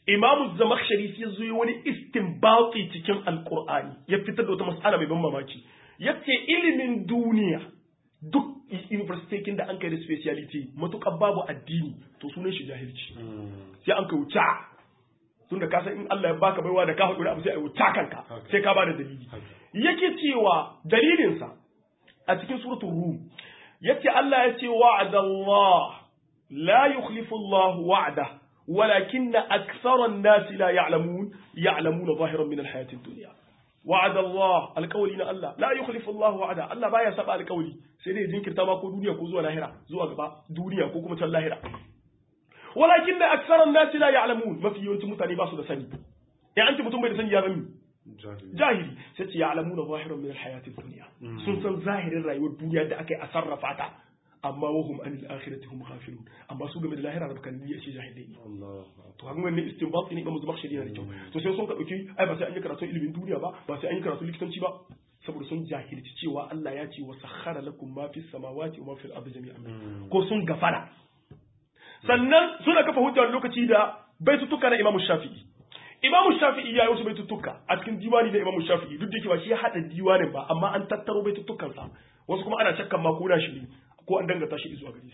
imamu zamakhshari sai zo yi wani istinbati cikin alqur'ani ya fitar da wata mas'ala mai ban mamaki yace ilimin duniya duk university da an kai da speciality matukar babu addini to sunan shi jahilci sai an kai wuta tunda ka san in Allah ya baka baiwa da ka haɗu da abu sai a wuta kanka sai ka bada dalili yake cewa dalilinsa a cikin suratul rum yace Allah ya ce wa'adallah la yukhlifu Allah wa'da ولكن أكثر الناس لا يعلمون يعلمون ظاهرا من الحياة الدنيا وعد الله القولي نا الله لا يخلف الله وعدا الله بايا سبا القولي sai dai jinkirta ma ko duniya ko zuwa lahira zuwa gaba duniya ko kuma can lahira walakin da aksaran nasi la ya'lamun mafi yawancin mutane ba su da sani in an ce mutum bai da sani ya zami jahili sai ce ya'lamuna zahiran min alhayatid dunya sun san zahirin rayuwar duniya da aka yi a sarrafa ta amma wahum anil akhirati hum ghafilun amma su game da lahira da kan niyya ce jahilai ne to kan wannan istinbat ne ga muzumak shari'a da kyau to sai sun ka dauki ai ba sai an yi karatu ilimin duniya ba ba sai an yi karatu likitanci ba saboda sun jahilci cewa Allah ya ce wa sakhara lakum ma fis samawati wa ma fil ardi jami'an ko sun gafara sannan suna kafa hujjar lokaci da baitutuka na Imam Shafi'i Imam Shafi'i ya yi wasu baitutuka a cikin diwani na Imam Shafi'i duk da yake ba shi ya hada diwanin ba amma an tattaro baitutukansa wasu kuma ana shakkan ma ko na shi ne ko an dangata shi zuwa gare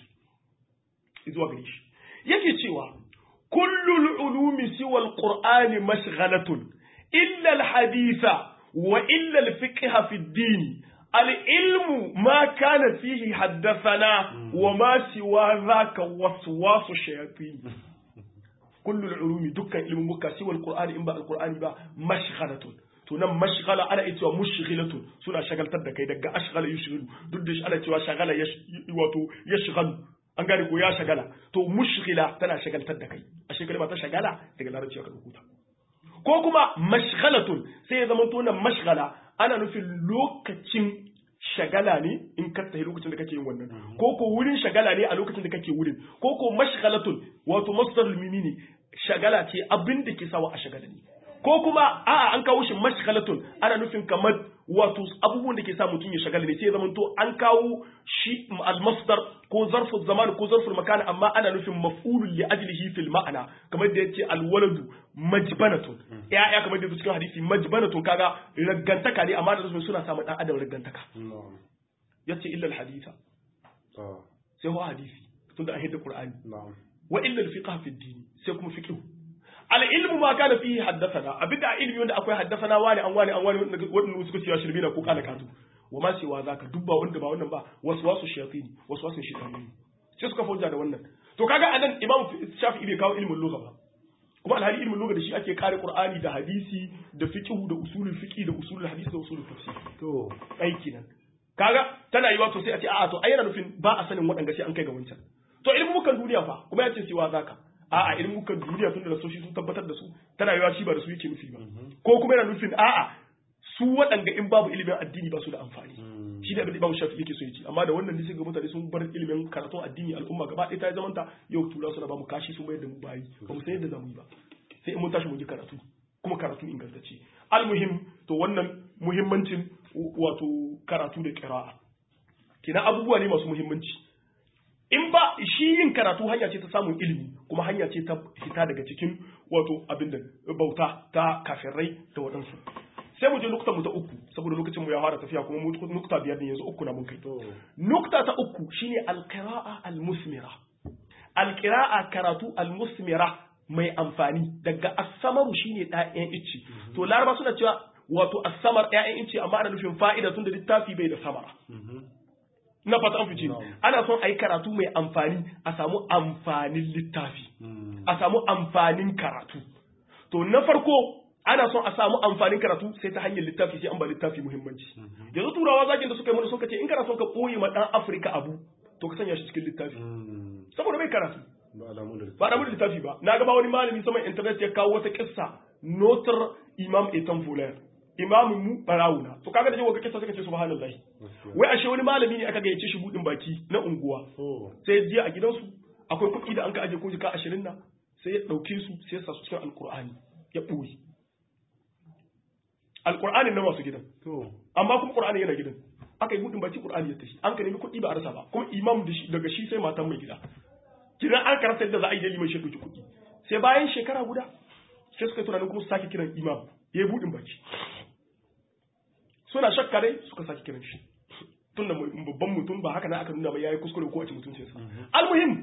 shi zuwa gare shi yake cewa kullul ulumi siwa alqur'ani mashghalatun illa alhaditha wa illa alfiqha fi ad-din العلم ما كان فيه حدثنا وما سوى ذاك وسواس الشياطين كل العلوم دكا علم مكا سوى القرآن إن بقى القرآن بقى مشغلة to nan mashghala ana iya cewa mushghilatun suna shagaltar da kai daga ashghala yushghilu duk da ana cewa shagala wato yashghalu an gane ko ya shagala to mushghila tana shagaltar da kai a shekara ba ta shagala daga larabci aka rubuta ko kuma mashghalatun sai ya zama to nan mashghala ana nufin lokacin shagala ne in ka tafi lokacin da kake yin wannan ko ko wurin shagala ne a lokacin da kake wurin ko ko mashghalatun wato masdar mimi ne shagala ce abin da ke sawa a shagala ne ko kuma a'a an kawo shi mashghalatun ana nufin kamar wato abubuwan da ke sa mutum ya shagala ne sai zaman to an kawo shi al-masdar ko zarfu zaman ko zarfu makan amma ana nufin maf'ulun li ajlihi fil ma'ana kamar da yace al-waladu majbanatun ya ya kamar da cikin hadisi majbanatun kaga raggantaka ne amma da suna samun dan adam raggantaka yace illa al-haditha sai ho hadisi tunda an hidda qur'ani wa illa al-fiqh fi ad-din sai kuma fiqh al'ilmu ma kana fihi haddathana abinda a ilmi wanda akwai haddathana wani an wani an wani wanda suka cewa shirbi na ko kala katu wa ma cewa zaka dubba wanda ba wannan ba wasu wasu shayatini wasu wasu shayatini sai suka fauja da wannan to kaga anan imam shafi'i bai kawo ilmin lugha ba kuma alhali ilmin lugha da shi ake kare qur'ani da hadisi da fiqh da usulul fiqh da usulul hadisi da usulul tafsir to aiki nan kaga tana yiwa to sai a ce a'a to ai yana nufin ba a sanin waɗanda sai an kai ga wancan to ilmukan duniya fa kuma ya ce cewa zaka a'a ilmukan duniya tun da nasoshi sun tabbatar da su tana yiwa shi ba da su yake nufi ba ko kuma yana nufin a'a su waɗanda in babu ilimin addini ba su da amfani shi da abin da Imam Shafi yake so ya ce amma da wannan ne sai ga mutane sun bar ilimin karatun addini al'umma gaba ɗaya ta zamanta yau tura suna ba mu kashi sun mayar da mu bayi ba mu san yadda za mu yi ba sai in mun tashi mun yi karatu kuma karatu ingantacce almuhim to wannan muhimmancin wato karatu da qira'a kina abubuwa ne masu muhimmanci in ba shi yin karatu hanya ce ta samun ilimi kuma hanya ce ta fita daga cikin wato abin da bauta ta kafirai da waɗansu sai mu je nukta mu ta uku saboda lokacin mu ya fara tafiya kuma mu nukta biyar ne yanzu uku na mun kai nukta ta uku shine alqira'a almusmira alqira'a karatu almusmira mai amfani daga asamaru shine ɗayan icci to laraba suna cewa wato asamar ɗayan icci amma ana nufin fa'ida tun da littafi bai da samara na fata an fice ana son a yi karatu mai amfani a samu amfanin littafi a samu amfanin karatu to na farko ana son a samu amfanin karatu sai ta hanyar littafi sai an ba littafi muhimmanci yanzu turawa zakin da suka yi mana suka ce in kana son ka koyi ma dan afirka abu to ka sanya shi cikin littafi saboda mai karatu ba da da littafi ba na gaba wani malami saman internet ya kawo wata kissa notar imam etan fulayar imamin mu barawuna to kaga da jawo ga kissa suka ce subhanallahi wai ashe wani malami ne aka gayyace shi budin baki na unguwa sai je a gidansu akwai kuɗi da an ka aje ko jika 20 na sai ya dauke su sai ya sa su cikin alqur'ani ya boye alqur'anin na masu gidan amma kuma qur'ani yana gidan aka yi budin baki qur'ani ya tashi an ka nemi kuɗi ba a rasa ba kuma imam daga shi sai matan mai gida kidan an karasa yadda za a yi da liman shi kuɗi sai bayan shekara guda sai suka yi tunanin kuma su sake kiran imam ya yi buɗin baki suna shakka dai suka sake kiran shi tun da babban mutum ba haka na aka nuna ba ya yi kuskure ko a ci mutuncinsa almuhim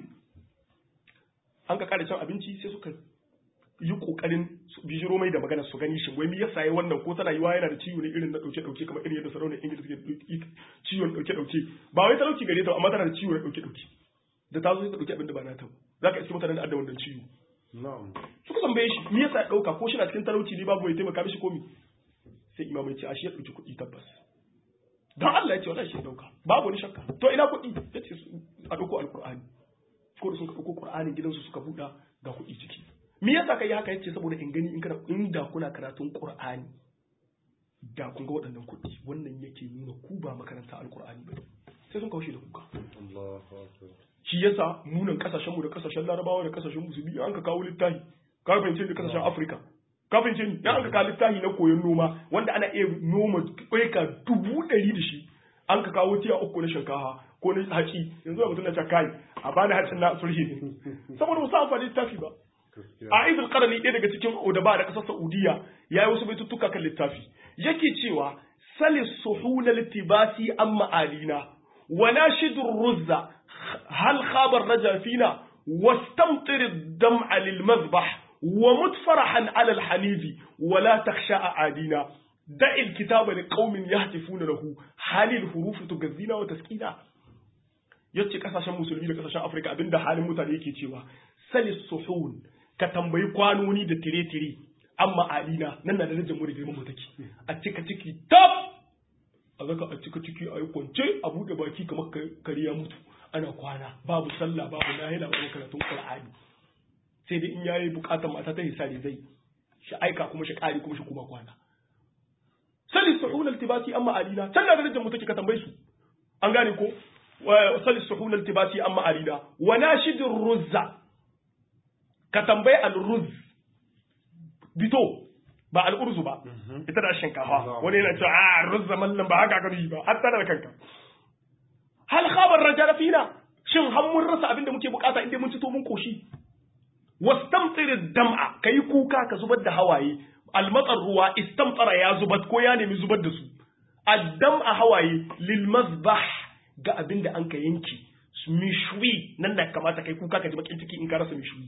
an ka kare cin abinci sai suka yi kokarin bijiro mai da magana su gani shin wai me yasa yayi wannan ko tana yiwa yana da ciwo ne irin na dauke dauke kamar irin yadda sarauniyar ingila suke ciwon dauke dauke ba wai talauci gare ta amma tana da ciwo na dauke dauke da ta zo ta dauki abin da ba na ta zaka iske mutanen da adda wannan ciwo na'am suka tambaye shi me yasa ya dauka ko shi na cikin talauci ne babu mai taimaka mishi komi sai imam ya ce a shi ya dauki kuɗi tabbas dan Allah ya ce wallahi shi ya dauka babu wani shakka to ina kuɗi yace a dauko alqur'ani ko da sun ka dauko qur'anin gidansu suka buɗa ga kuɗi ciki me yasa kai haka yace saboda in gani in kana inda kuna karatun qur'ani da kun ga waɗannan kuɗi wannan yake nuna ku ba makaranta alqur'ani ba sai sun kawo shi da kuka Allahu akbar shi yasa munan kasashenmu da kasashen larabawa da kasashen musulmi an ka kawo littafi ka fahimce da kasashen afirka ka fahimce ni an ka kawo littafi na koyon noma wanda ana iya noma ƙwaika dubu ɗari da shi an ka kawo tiya uku na shinkafa ko na haci yanzu da mutum na ce kai a bani hacin na sulhi ne saboda ba su amfani littafi ba a izul qarni ɗaya daga cikin odaba da ƙasar saudiya ya yi wasu baituttuka kan littafi yake cewa salis suhuna littibasi an ma'alina wa nashidur ruzza هل خاب الرجا فينا واستمطر الدمع للمذبح ومت فرحا على الحنيذ ولا تخشى أعادينا دع الكتاب لقوم يهتفون له هل الحروف تغذينا وتسكينا yace kasashen musulmi da kasashen afirka abinda halin mutane yake cewa salis suhun ka tambayi kwanoni da tire-tire amma alina nan na da rajin mu da girman mu take a cika ciki tab a zaka a cika ciki a yi kwance a buɗe baki kamar kare ya mutu ana kwana babu sallah babu nahila babu karatun qur'ani sai dai in yayi bukatar mata ta hisari zai shi aika kuma shi kare kuma shi kuma kwana sali suhul altibati amma alina can da darajar mu take ka tambaye su an gane ko sali suhul altibati amma alina wa nashidur ruzza ka tambaye al-ruz bito ba al'urzu ba ita da shinkafa wani yana cewa a ruzza mallan ba haka ka yi ba har tare da kanka hal khabar rajal fina shin har mun rasa abin da muke bukata inda mun ci to mun koshi wastamtir dam'a kai kuka ka zubar da hawaye almatsar ruwa istamtara ya zubar ko ya nemi zubar da su addam'a hawaye lil mazbah ga abin da an ka yanki mishwi nan da kamata kai kuka ka ji bakin ciki in ka rasa mishwi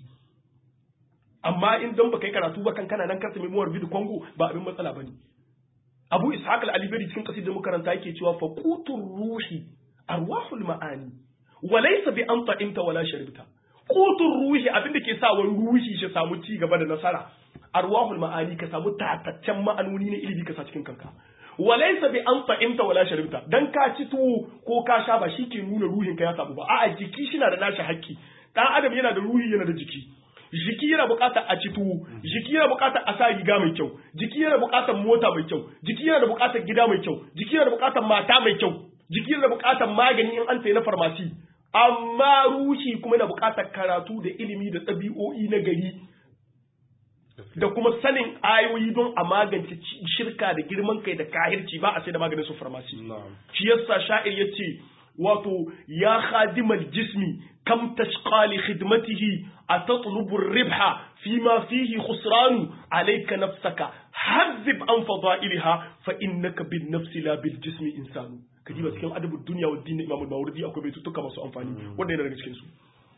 amma in dan baka yi karatu ba kan kana nan karsa memoir video Congo ba abin matsala bane Abu Ishaq al-Alibari cikin kasidar makaranta yake cewa faqutur ruhi arwahul ma'ani wa laysa bi an ta'imta wala sharibta qutur ruhi abinda ke sa wani ruhi shi samu ci gaba da nasara arwahul ma'ani ka samu tataccen ma'anoni na ilimi ka sa cikin kanka wa laysa bi an ta'imta wala sharibta dan ka ci tuwo ko ka sha ba ke nuna ruhin ka ya samu ba a'a jiki shi na da nashi haƙƙi dan adam yana da ruhi yana da jiki jiki yana buƙatar a ci tuwo jiki yana buƙatar a sa riga mai kyau jiki yana buƙatar mota mai kyau jiki yana da buƙatar gida mai kyau jiki yana da buƙatar mata mai kyau jiki yana buƙatar magani in an sayi na farmasi amma ruhi kuma yana buƙatar karatu da ilimi da ɗabi'o'i na gari da kuma sanin ayoyi don a magance shirka da girman kai da kahirci ba a sai da maganin su farmasi shi yasa sha'ir yace wato ya khadimal jismi kam tashqa li khidmatihi atatlubu ar-ribha fima fihi khusran alayka nafsaka hazzib an fadailha fa innaka bin nafsi la bil jismi insanu kaji ba cikin adabud dunya wa din imam al-mawardi akwai baitutuka masu amfani wanda yana daga cikin su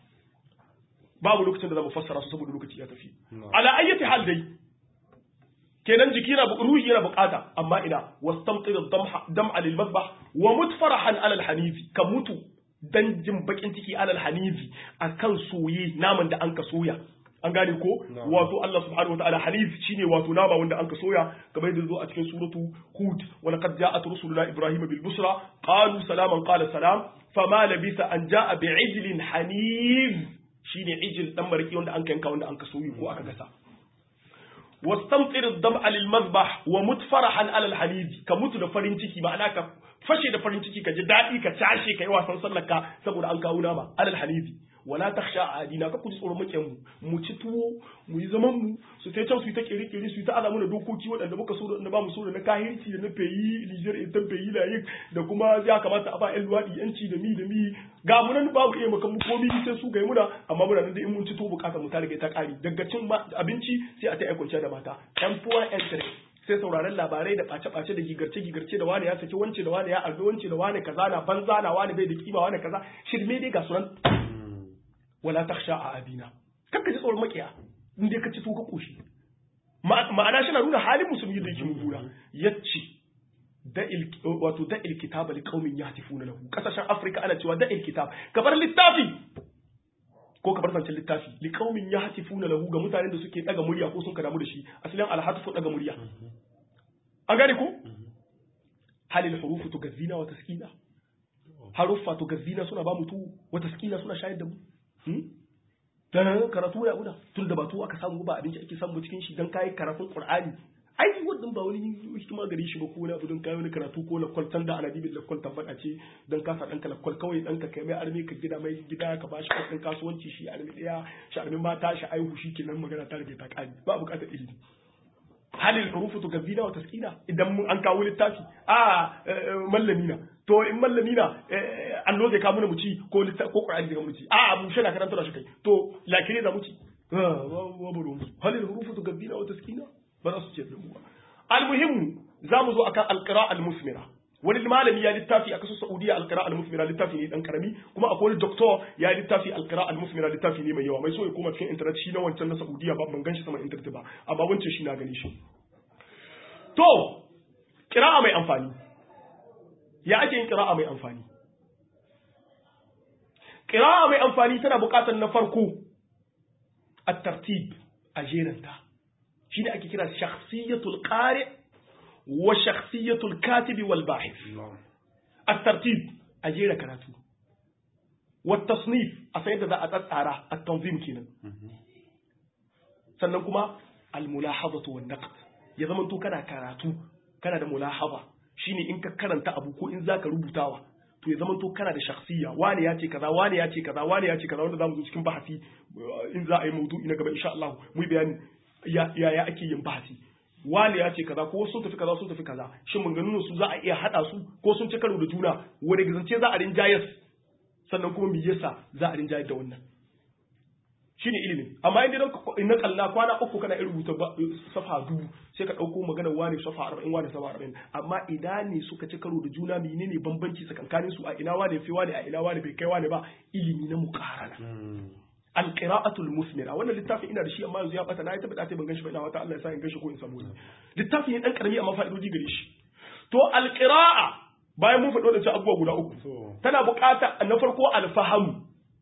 babu lokacin da zamu fassara su saboda lokaci ya tafi ala ayyati hal dai kenan jiki na ruhi yana bukata amma ina wastamtir dam'a lil madbah wa mutfarahan ala al hanifi ka mutu dan jin bakin ciki ala al hanifi akan soye naman da an ka soya an gane ko wato Allah subhanahu wa ta'ala hanif shine wato nama wanda an ka soya kamar yadda zo a cikin suratu hud wa laqad ja'at rusuluna ibrahim bil busra qalu salaman qala salam fama labisa an ja'a bi'ijlin hanif shine ijil dan mariki wanda an yanka wanda an ka soyi ko aka gasa wastamtir ad-dam'a lil madbah wa mutfarahan ala al-halid ka mutu da farin ciki ma'ana ka fashe da farin ciki ka ji dadi ka tashi kai wasan sallaka saboda an kawo nama ala al-halid wala takhsha adina ka ku ji tsoron makiyan mu mu ci tuwo mu yi zaman mu su ta can su yi ta kere kere su yi ta alamu da dokoki waɗanda muka so da ba mu so da na kahirci da na feyi Niger ita feyi layin da kuma ya kamata a ba ƴan luwaɗi yanci da mi da mi ga mu nan babu iya maka mu komi sai su ga muna amma muna nan da in mun ci tuwo bukatar mu ta riga ta ƙari daga cin abinci sai a ta aikwace da mata ƴan puwa ƴan tare sai sauraron labarai da ɓace-ɓace da gigarce-gigarce da wani ya saki wance da wani ya arbi wance da wani kaza na banza na wani bai da kima wani kaza shirme dai ga sunan wala takhsha a abina kakka ji tsoron makiya in dai ka ci to ka koshi ma'ana shi na nuna halin musulmi da yake mummuna yace da il wato da il kitaba li qaumin yahtifuna lahu kasashen afrika ana cewa da il kitab kabar littafi ko ka bar zancen littafi li qaumin yahtifuna lahu ga mutanen da suke daga murya ko sun ka damu da shi asalin alhatfu daga murya an gane ko halil hurufu tugazzina wa taskina haruffa tugazzina suna ba mutu wa taskina suna shayar da mu dan karatu ya guda tun da ba tu aka samu ba abinci ake samu cikin shi dan kai karatun qur'ani ai wannan ba wani hikima gare shi ba ko wani abu don kai wani karatu ko la kwaltan da ana bibin la kwaltan fada ce dan ka sa dan ka la kwal kawai dan ka kai mai armi ka gida mai gida ka bashi kwaltan kasuwanci shi armi daya shi armi mata shi aihu shi kenan magana ta rage ta kari ba bukatar ilimi halil hurufu to gazina wa taskina idan mun an kawo littafi a mallami na to in mallami na allo zai kawo mu ci ko littafi ko qur'ani zai mu ci a mu shana karanta da shi kai to lakire za mu ci wa buru halil hurufu to gazina wa taskina ba za su ce da mu ba almuhimmu za mu zo akan alqira almusmira wani malami ya littafi a kasar Saudiya alqira almusmira littafi ne dan karami kuma akwai wani doctor ya littafi alqira almusmira littafi ne mai yawa mai so ya koma cikin internet shi na wancan na Saudiya ba ban ganshi sama internet ba amma wancan shi na gani shi to qira'a mai amfani ya ake yin qira'a mai amfani qira'a mai amfani tana buƙatar na farko at-tartib a jeranta shi ne ake kira shakhsiyatul qari wa shakhsiyatul katibi wal bahith at-tartib a jera karatu wa tasnif a sayar da za a tsatsara at-tanzim kenan sannan kuma al-mulahazatu wan naqd ya zama to kana karatu kana da mulahaba shine in ka karanta abu ko in zaka rubutawa to ya zama to kana da shakhsiya wani ya ce kaza wani ya ce kaza wani ya ce kaza wanda zamu zo cikin bahasi in za a yi maudu'i na gaba insha Allah mu yi bayani ya ya ake yin bahasi wani ya ce kaza ko sun tafi kaza sun tafi kaza shin maganganun su za a iya hada su ko sun ci karo da juna wanda gizance za a rinjayar sannan kuma me yasa za a rinjayar da wannan shine ilimi amma idan in na kalla kwana uku kana irin rubuta safa dubu sai ka dauko maganar wani safa 40 wani safa 40 amma idan ne suka ci karo da juna menene bambanci tsakankanin su a ina wani fi wani a ina wani bai kai wani ba ilimi na muqarana alqira'atul musmira wannan littafin ina da shi amma yanzu ya bata na yi tabbata ban ganshi ba ina wata Allah ya sa in ganshi ko in samu littafin ne dan karami amma fa'idoji gare shi to alqira'a bayan mun faɗo da abubuwa guda uku tana buƙata na farko alfahamu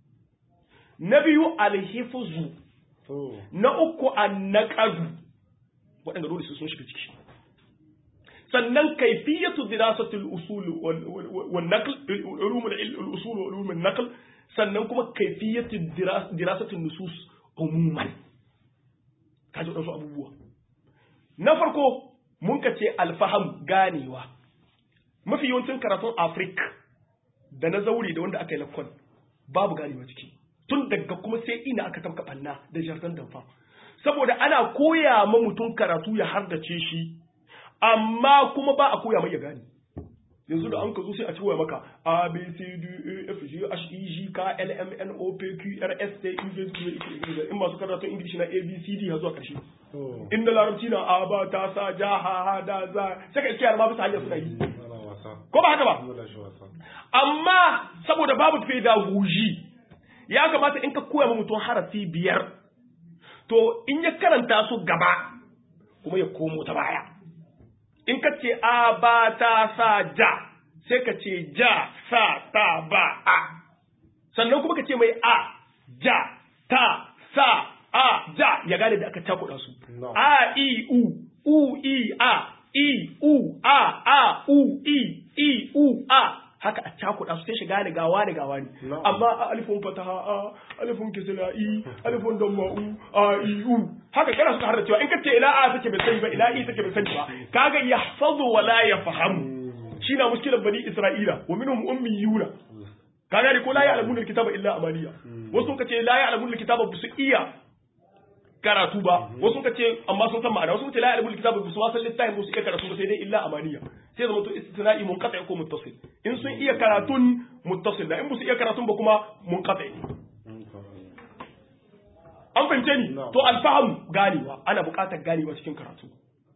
na biyu alhifuzu na uku annaqadu waɗanda dole su sun shiga ciki sannan kaifiyatu dirasatul usul wal naql ulum al usul wa ulum al naql sannan kuma kaifiyatu dirasatul nusus umuman kaji wadansu abubuwa na farko mun ka ce alfaham ganewa mafi yawancin karatun afrik da na zaure da wanda aka yi lakon babu ganewa ciki tun daga kuma sai ina aka tamka banna da jardin damfa saboda ana koya ma mutum karatu ya hardace shi amma kuma ba a koya mai ya gane yanzu da an ka zo sai a ci waya maka a b c d e f g h e g k l m n o p q r s t u v w in masu karatun ingilishi na a b c d har zuwa karshe in da larabci na a ba ta sa ja ha ha da za sai ka iskiyar ma bisa hanyar suna yi ko ba haka ba amma saboda babu pedagogy ya kamata in ka koya ma mutum harafi biyar to in ya karanta su gaba kuma ya komo ta baya in ka ce a ba ta sa ja sai ka ce ja sa ta ba a sannan kuma ka ce mai a ja ta sa a ja ya gane da aka cakuɗa su a i u u i a i u a a u i i u a haka a cakuɗa su sai shiga da gawa da gawa ne amma a alifin fataha a alifin kisila i alifin damma'u a i u haka kana suka har da cewa in ka ce ila a take bai sani ba ila i take bai sani ba kaga yahfazu wa la yafhamu shine muskilan bani isra'ila wa minhum ummiyuna ka gane ko la ya'lamuna alkitaba illa amaniya wasu sun ce la ya'lamuna alkitaba ba su iya karatu ba wasu sun ce amma sun san ma'ana wasu sun ce la ya'lamuna alkitaba ba su ma san littafin ba su iya karatu ba sai dai illa amaniya sai zama to istithna'i munqati ko muttasil in sun iya karatun muttasil da in ba su iya karatun ba kuma munqati an fahimce ni to alfahamu ganewa ana buƙatar ganewa cikin karatu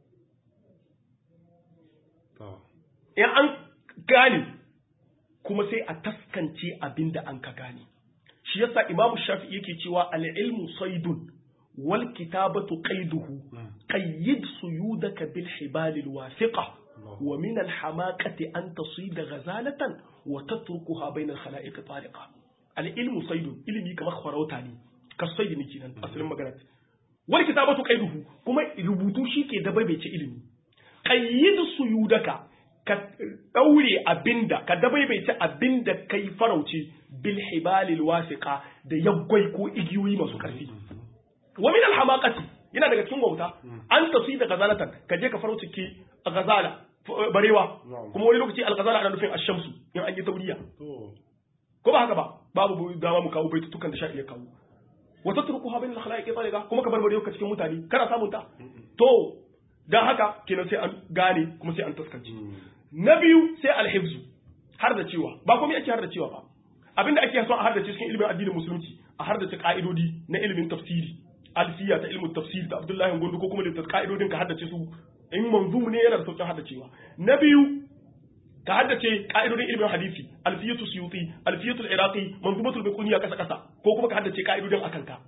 in an gane kuma sai a taskance abin da an ka gane shi yasa imamu shafi yake cewa al-ilmu saidun wal kitabatu qaiduhu qayyid suyudaka bil hibalil wasiqa wa min al hamaqati an tasida ghazalatan wa tatrukuha bayna al khalaiq tariqa al ilmu saidun ilmi kamar kharauta ne ka saidi ne kenan asalin magana wal kitabatu qaiduhu kuma rubutu shike da bai ce ilimi qayyid suyudaka ka daure abinda ka dabaibaice abinda kai farauci bil hibalil wasiqa da yaggwai ko igiyoyi masu karfi wa min al hamaqati yana daga cikin wauta an tafi da gazalatan ka je ka farauci ki gazala barewa kuma wani lokaci al gazala ana nufin ash-shamsu in an yi tauriya ko ba haka ba babu dama mu kawo baitutukan da sha iya kawo wa tatrukuha bain al khalaiq tariqa kuma ka bar barewa ka cikin mutane kana samun ta to dan haka kenan sai an gane kuma sai an taskance na biyu sai alhibzu har da cewa ba komai ake har da cewa ba abinda ake so a har da cikin ilimin addinin musulunci a har da ka'idodi na ilimin tafsiri alfiya ta ilimin tafsiri da abdullahi gondo ko kuma da ka'idodin ka haddace su in manzum ne yana da sauƙin haddacewa na biyu ka haddace ka'idodin ilimin hadisi alfiyatu suyuti alfiyatu iraqi manzumatul biquniya kasa kasa ko kuma ka haddace ka'idodin akan ka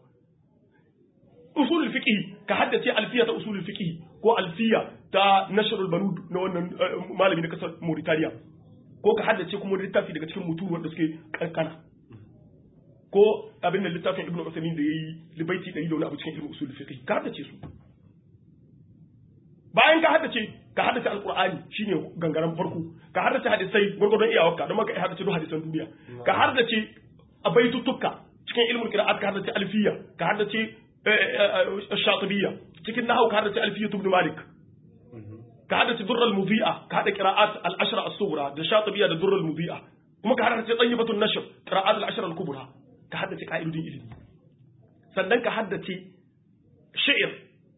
usulul fiqh ka haddace alfiya ta usulul fiqh ko alfiya ta nashrul banud na wannan malami na kasar Mauritania ko ka haddace kuma littafi daga cikin mutu wanda suke kankana ko abin da littafin Ibn Uthaymeen da yayi libaiti 100 da wani abu cikin ilmin usulul fiqh ka haddace su bayan ka haddace ka haddace alqur'ani shine gangaren farko ka haddace hadisai gurgurdon iyawarka don maka haddace duk hadisan duniya ka haddace abaituttuka cikin ilmul qira'at ka haddace alfiya ka haddace الشاطبية cikin nahawu ka haddace alfiyatu ibn malik ka haddace durral mudhi'a ka hada qira'at al-ashra as-sughra da shatibiya da durral mudhi'a kuma ka haddace tayyibatun nashr qira'at al-ashra al-kubra ka haddace ka'idodin ilimi sannan ka haddace shi'r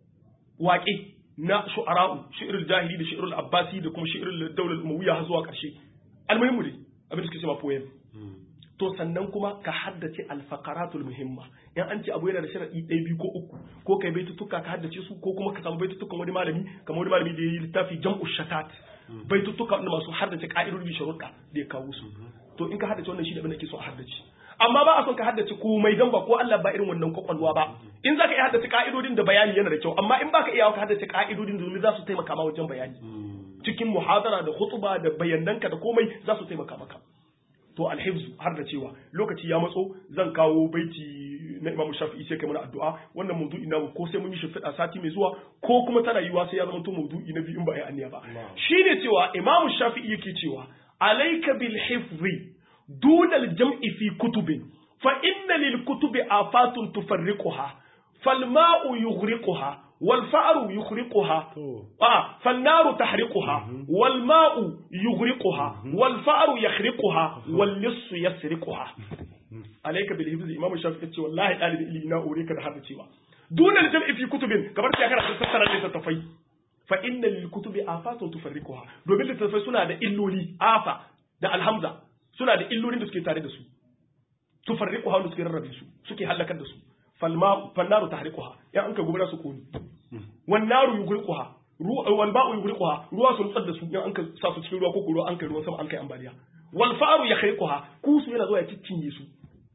waƙe na shu'ara'u shi'rul jahili da shi'rul abbasi da kuma shi'rul dawlar umawiyya har zuwa ƙarshe almuhimmu dai abin da suke cewa poem to sannan kuma ka haddace alfaqaratul muhimma in an ce abu yana da sharadi ɗaya biyu ko uku ko kai baitutuka ka haddace su ko kuma ka samu baitutukan wani malami kamar wani malami da ya yi littafi jam'u shatat baitutuka wanda masu haddace ka'idodi sharuɗa da ya kawo su to in ka haddace wannan shi da abin da ke so a haddace amma ba a son ka haddace komai dan ba ko Allah ba irin wannan kwakwalwa ba in zaka iya haddace ka'idodin da bayani yana da kyau amma in baka iya ka haddace ka'idodin domin za su taimaka ma wajen bayani cikin muhadara da khutba da bayananka da komai za su taimaka maka to alhibzu har da cewa lokaci ya matso zan kawo baiti na Imam Shafi'i sai kai mana addu'a wannan maudu'i na ko sai mun yi shimfiɗa sati mai zuwa ko kuma tana yiwa sai ya zama to maudu'i na biyu in ba ai aniya ba shine cewa Imam Shafi'i yake cewa alayka bil hifzi duna al jam'i fi kutubin fa inna lil kutubi afatun tufarriquha fal ma'u yughriquha والفأر يخرقها آه فالنار تحرقها والماء يغرقها والفأر يخرقها واللص يسرقها عليك بالحفظ إمام الشافعي يقول والله قال لي إنا أريك هذا الشيء دون الجمع في كتب كبر شاكرا تسترى لتتفي فإن للكتب آفات تفرقها domin littattafai suna da illoli afa da alhamza suna da illolin da suke tare da su tufarriquha wanda suke rarrabe su suke halakar da su falnaru tahriquha ya an ka gobara su koni wan naru yughriquha wal ba'u yughriquha ruwa sun tsar da su ya an ka sa su cikin ruwa ko ruwa an kai ruwan sama an kai ambaliya wal faru yakhriquha kusu yana zuwa ya ciccinye su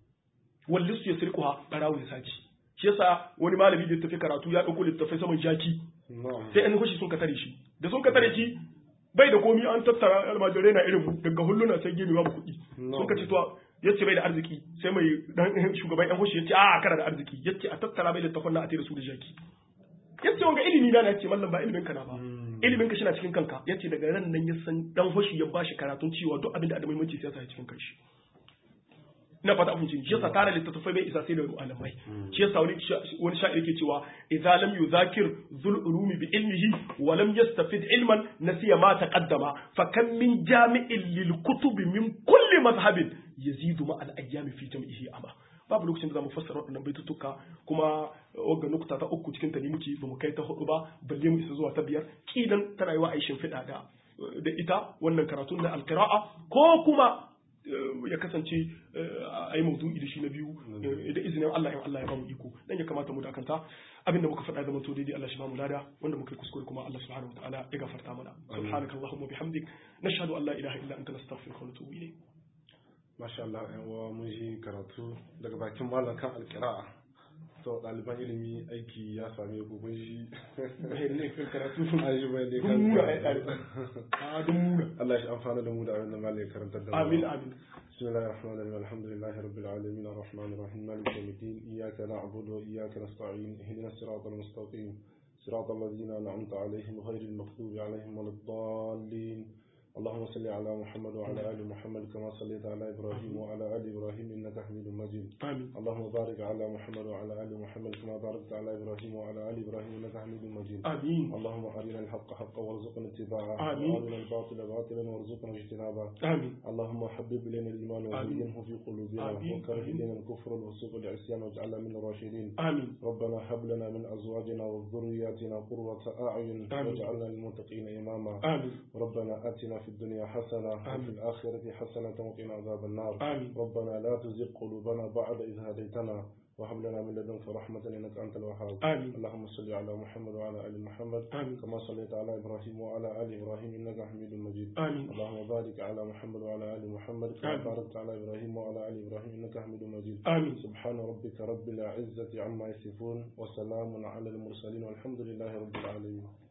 wal lisu yasriquha barawo ya saci shi yasa wani malami da tafi karatu ya dauko littafai saman jaki sai an hushi sun ka tare shi da sun ka tare shi bai da komi an tattara almajirai na irin daga hulluna sai gemi babu kuɗi sun ka ce to yace bai da arziki sai mai dan shugaban yan hoshi yace a kana da arziki yace a tattara bai littafin na a tare su da jaki yace wanga ilimi na yace mallam ba ilimin ka na ba ilimin ka shi na cikin kanka yace daga ran nan ya san dan hoshi ya bashi karatun cewa duk abin da da muhimmanci sai ya sa cikin kanshi na fata abin shi yasa tara littattafai bai isa sai da malamai shi yasa wani wani sha'ir yake cewa idza lam yuzakir zul ulumi bi ilmihi wa lam yastafid ilman nasiya ma taqaddama fa kam min jami'in lil kutubi min kulli mazhabin yazidu ma al ayyami fi jam'ihi ama babu lokacin da zamu fassara waɗannan baitutuka kuma wagga nukta ta uku cikin ta ne muke bamu kai ta hudu ba balle mu isa zuwa ta biyar kidan ta rayuwa a yi shimfiɗa da da ita wannan karatun na alqira'a ko kuma ya kasance a yi maudu'i da shi na biyu da izinin Allah in Allah ya bamu iko dan ya kamata mu dakanta abinda muka faɗa zaman to daidai Allah shi bamu lada wanda muka yi kuskure kuma Allah subhanahu wataala ya gafarta mana subhanakallahumma bihamdik nashhadu an la ilaha illa anta nastaghfiruka wa natubu ilayk masha Allah yan uwa mun ji karatu daga bakin malam kan alkira'a to ɗaliban ilimi aiki ya same ku kun ji bayan ne kan karatu an ji bayan ne dun muna ai ɗaliban a dun muna Allah shi amfana da mu da abin da malam ya karantar da mu amin amin بسم الله الرحمن الرحيم الحمد لله رب العالمين الرحمن الرحيم مالك يوم الدين إياك نعبد وإياك نستعين اهدنا الصراط المستقيم صراط الذين أنعمت عليهم غير المغضوب عليهم ولا الضالين اللهم صل على محمد وعلى آل محمد كما صليت على إبراهيم وعلى آل إبراهيم إنك حميد مجيد amin اللهم بارك على محمد وعلى آل محمد كما باركت على إبراهيم وعلى آل إبراهيم إنك حميد مجيد amin اللهم أرنا الحق حقا وارزقنا اتباعه آمين. وأرنا الباطل باطلا وارزقنا اجتنابه amin اللهم حبب إلينا الإيمان وزينه في قلوبنا آمين. وكره آمين. إلينا الكفر والفسوق والعصيان واجعلنا من الراشدين amin ربنا هب لنا من أزواجنا وذرياتنا قرة أعين آمين. واجعلنا للمتقين إماما amin ربنا آتنا في الدنيا حسنة آمين. وفي الآخرة حسنة وقنا عذاب النار آمين. ربنا لا تزغ قلوبنا بعد إذ هديتنا وهب لنا من لدنك رحمة إنك أنت الوهاب آمين. اللهم صل على محمد وعلى آل محمد آمين. كما صليت على إبراهيم وعلى آل إبراهيم إنك حميد مجيد آمين. اللهم بارك على محمد وعلى آل محمد كما آمين. باركت على إبراهيم وعلى آل إبراهيم إنك حميد مجيد آمين. سبحان ربك رب العزة عما يصفون وسلام على المرسلين والحمد لله رب العالمين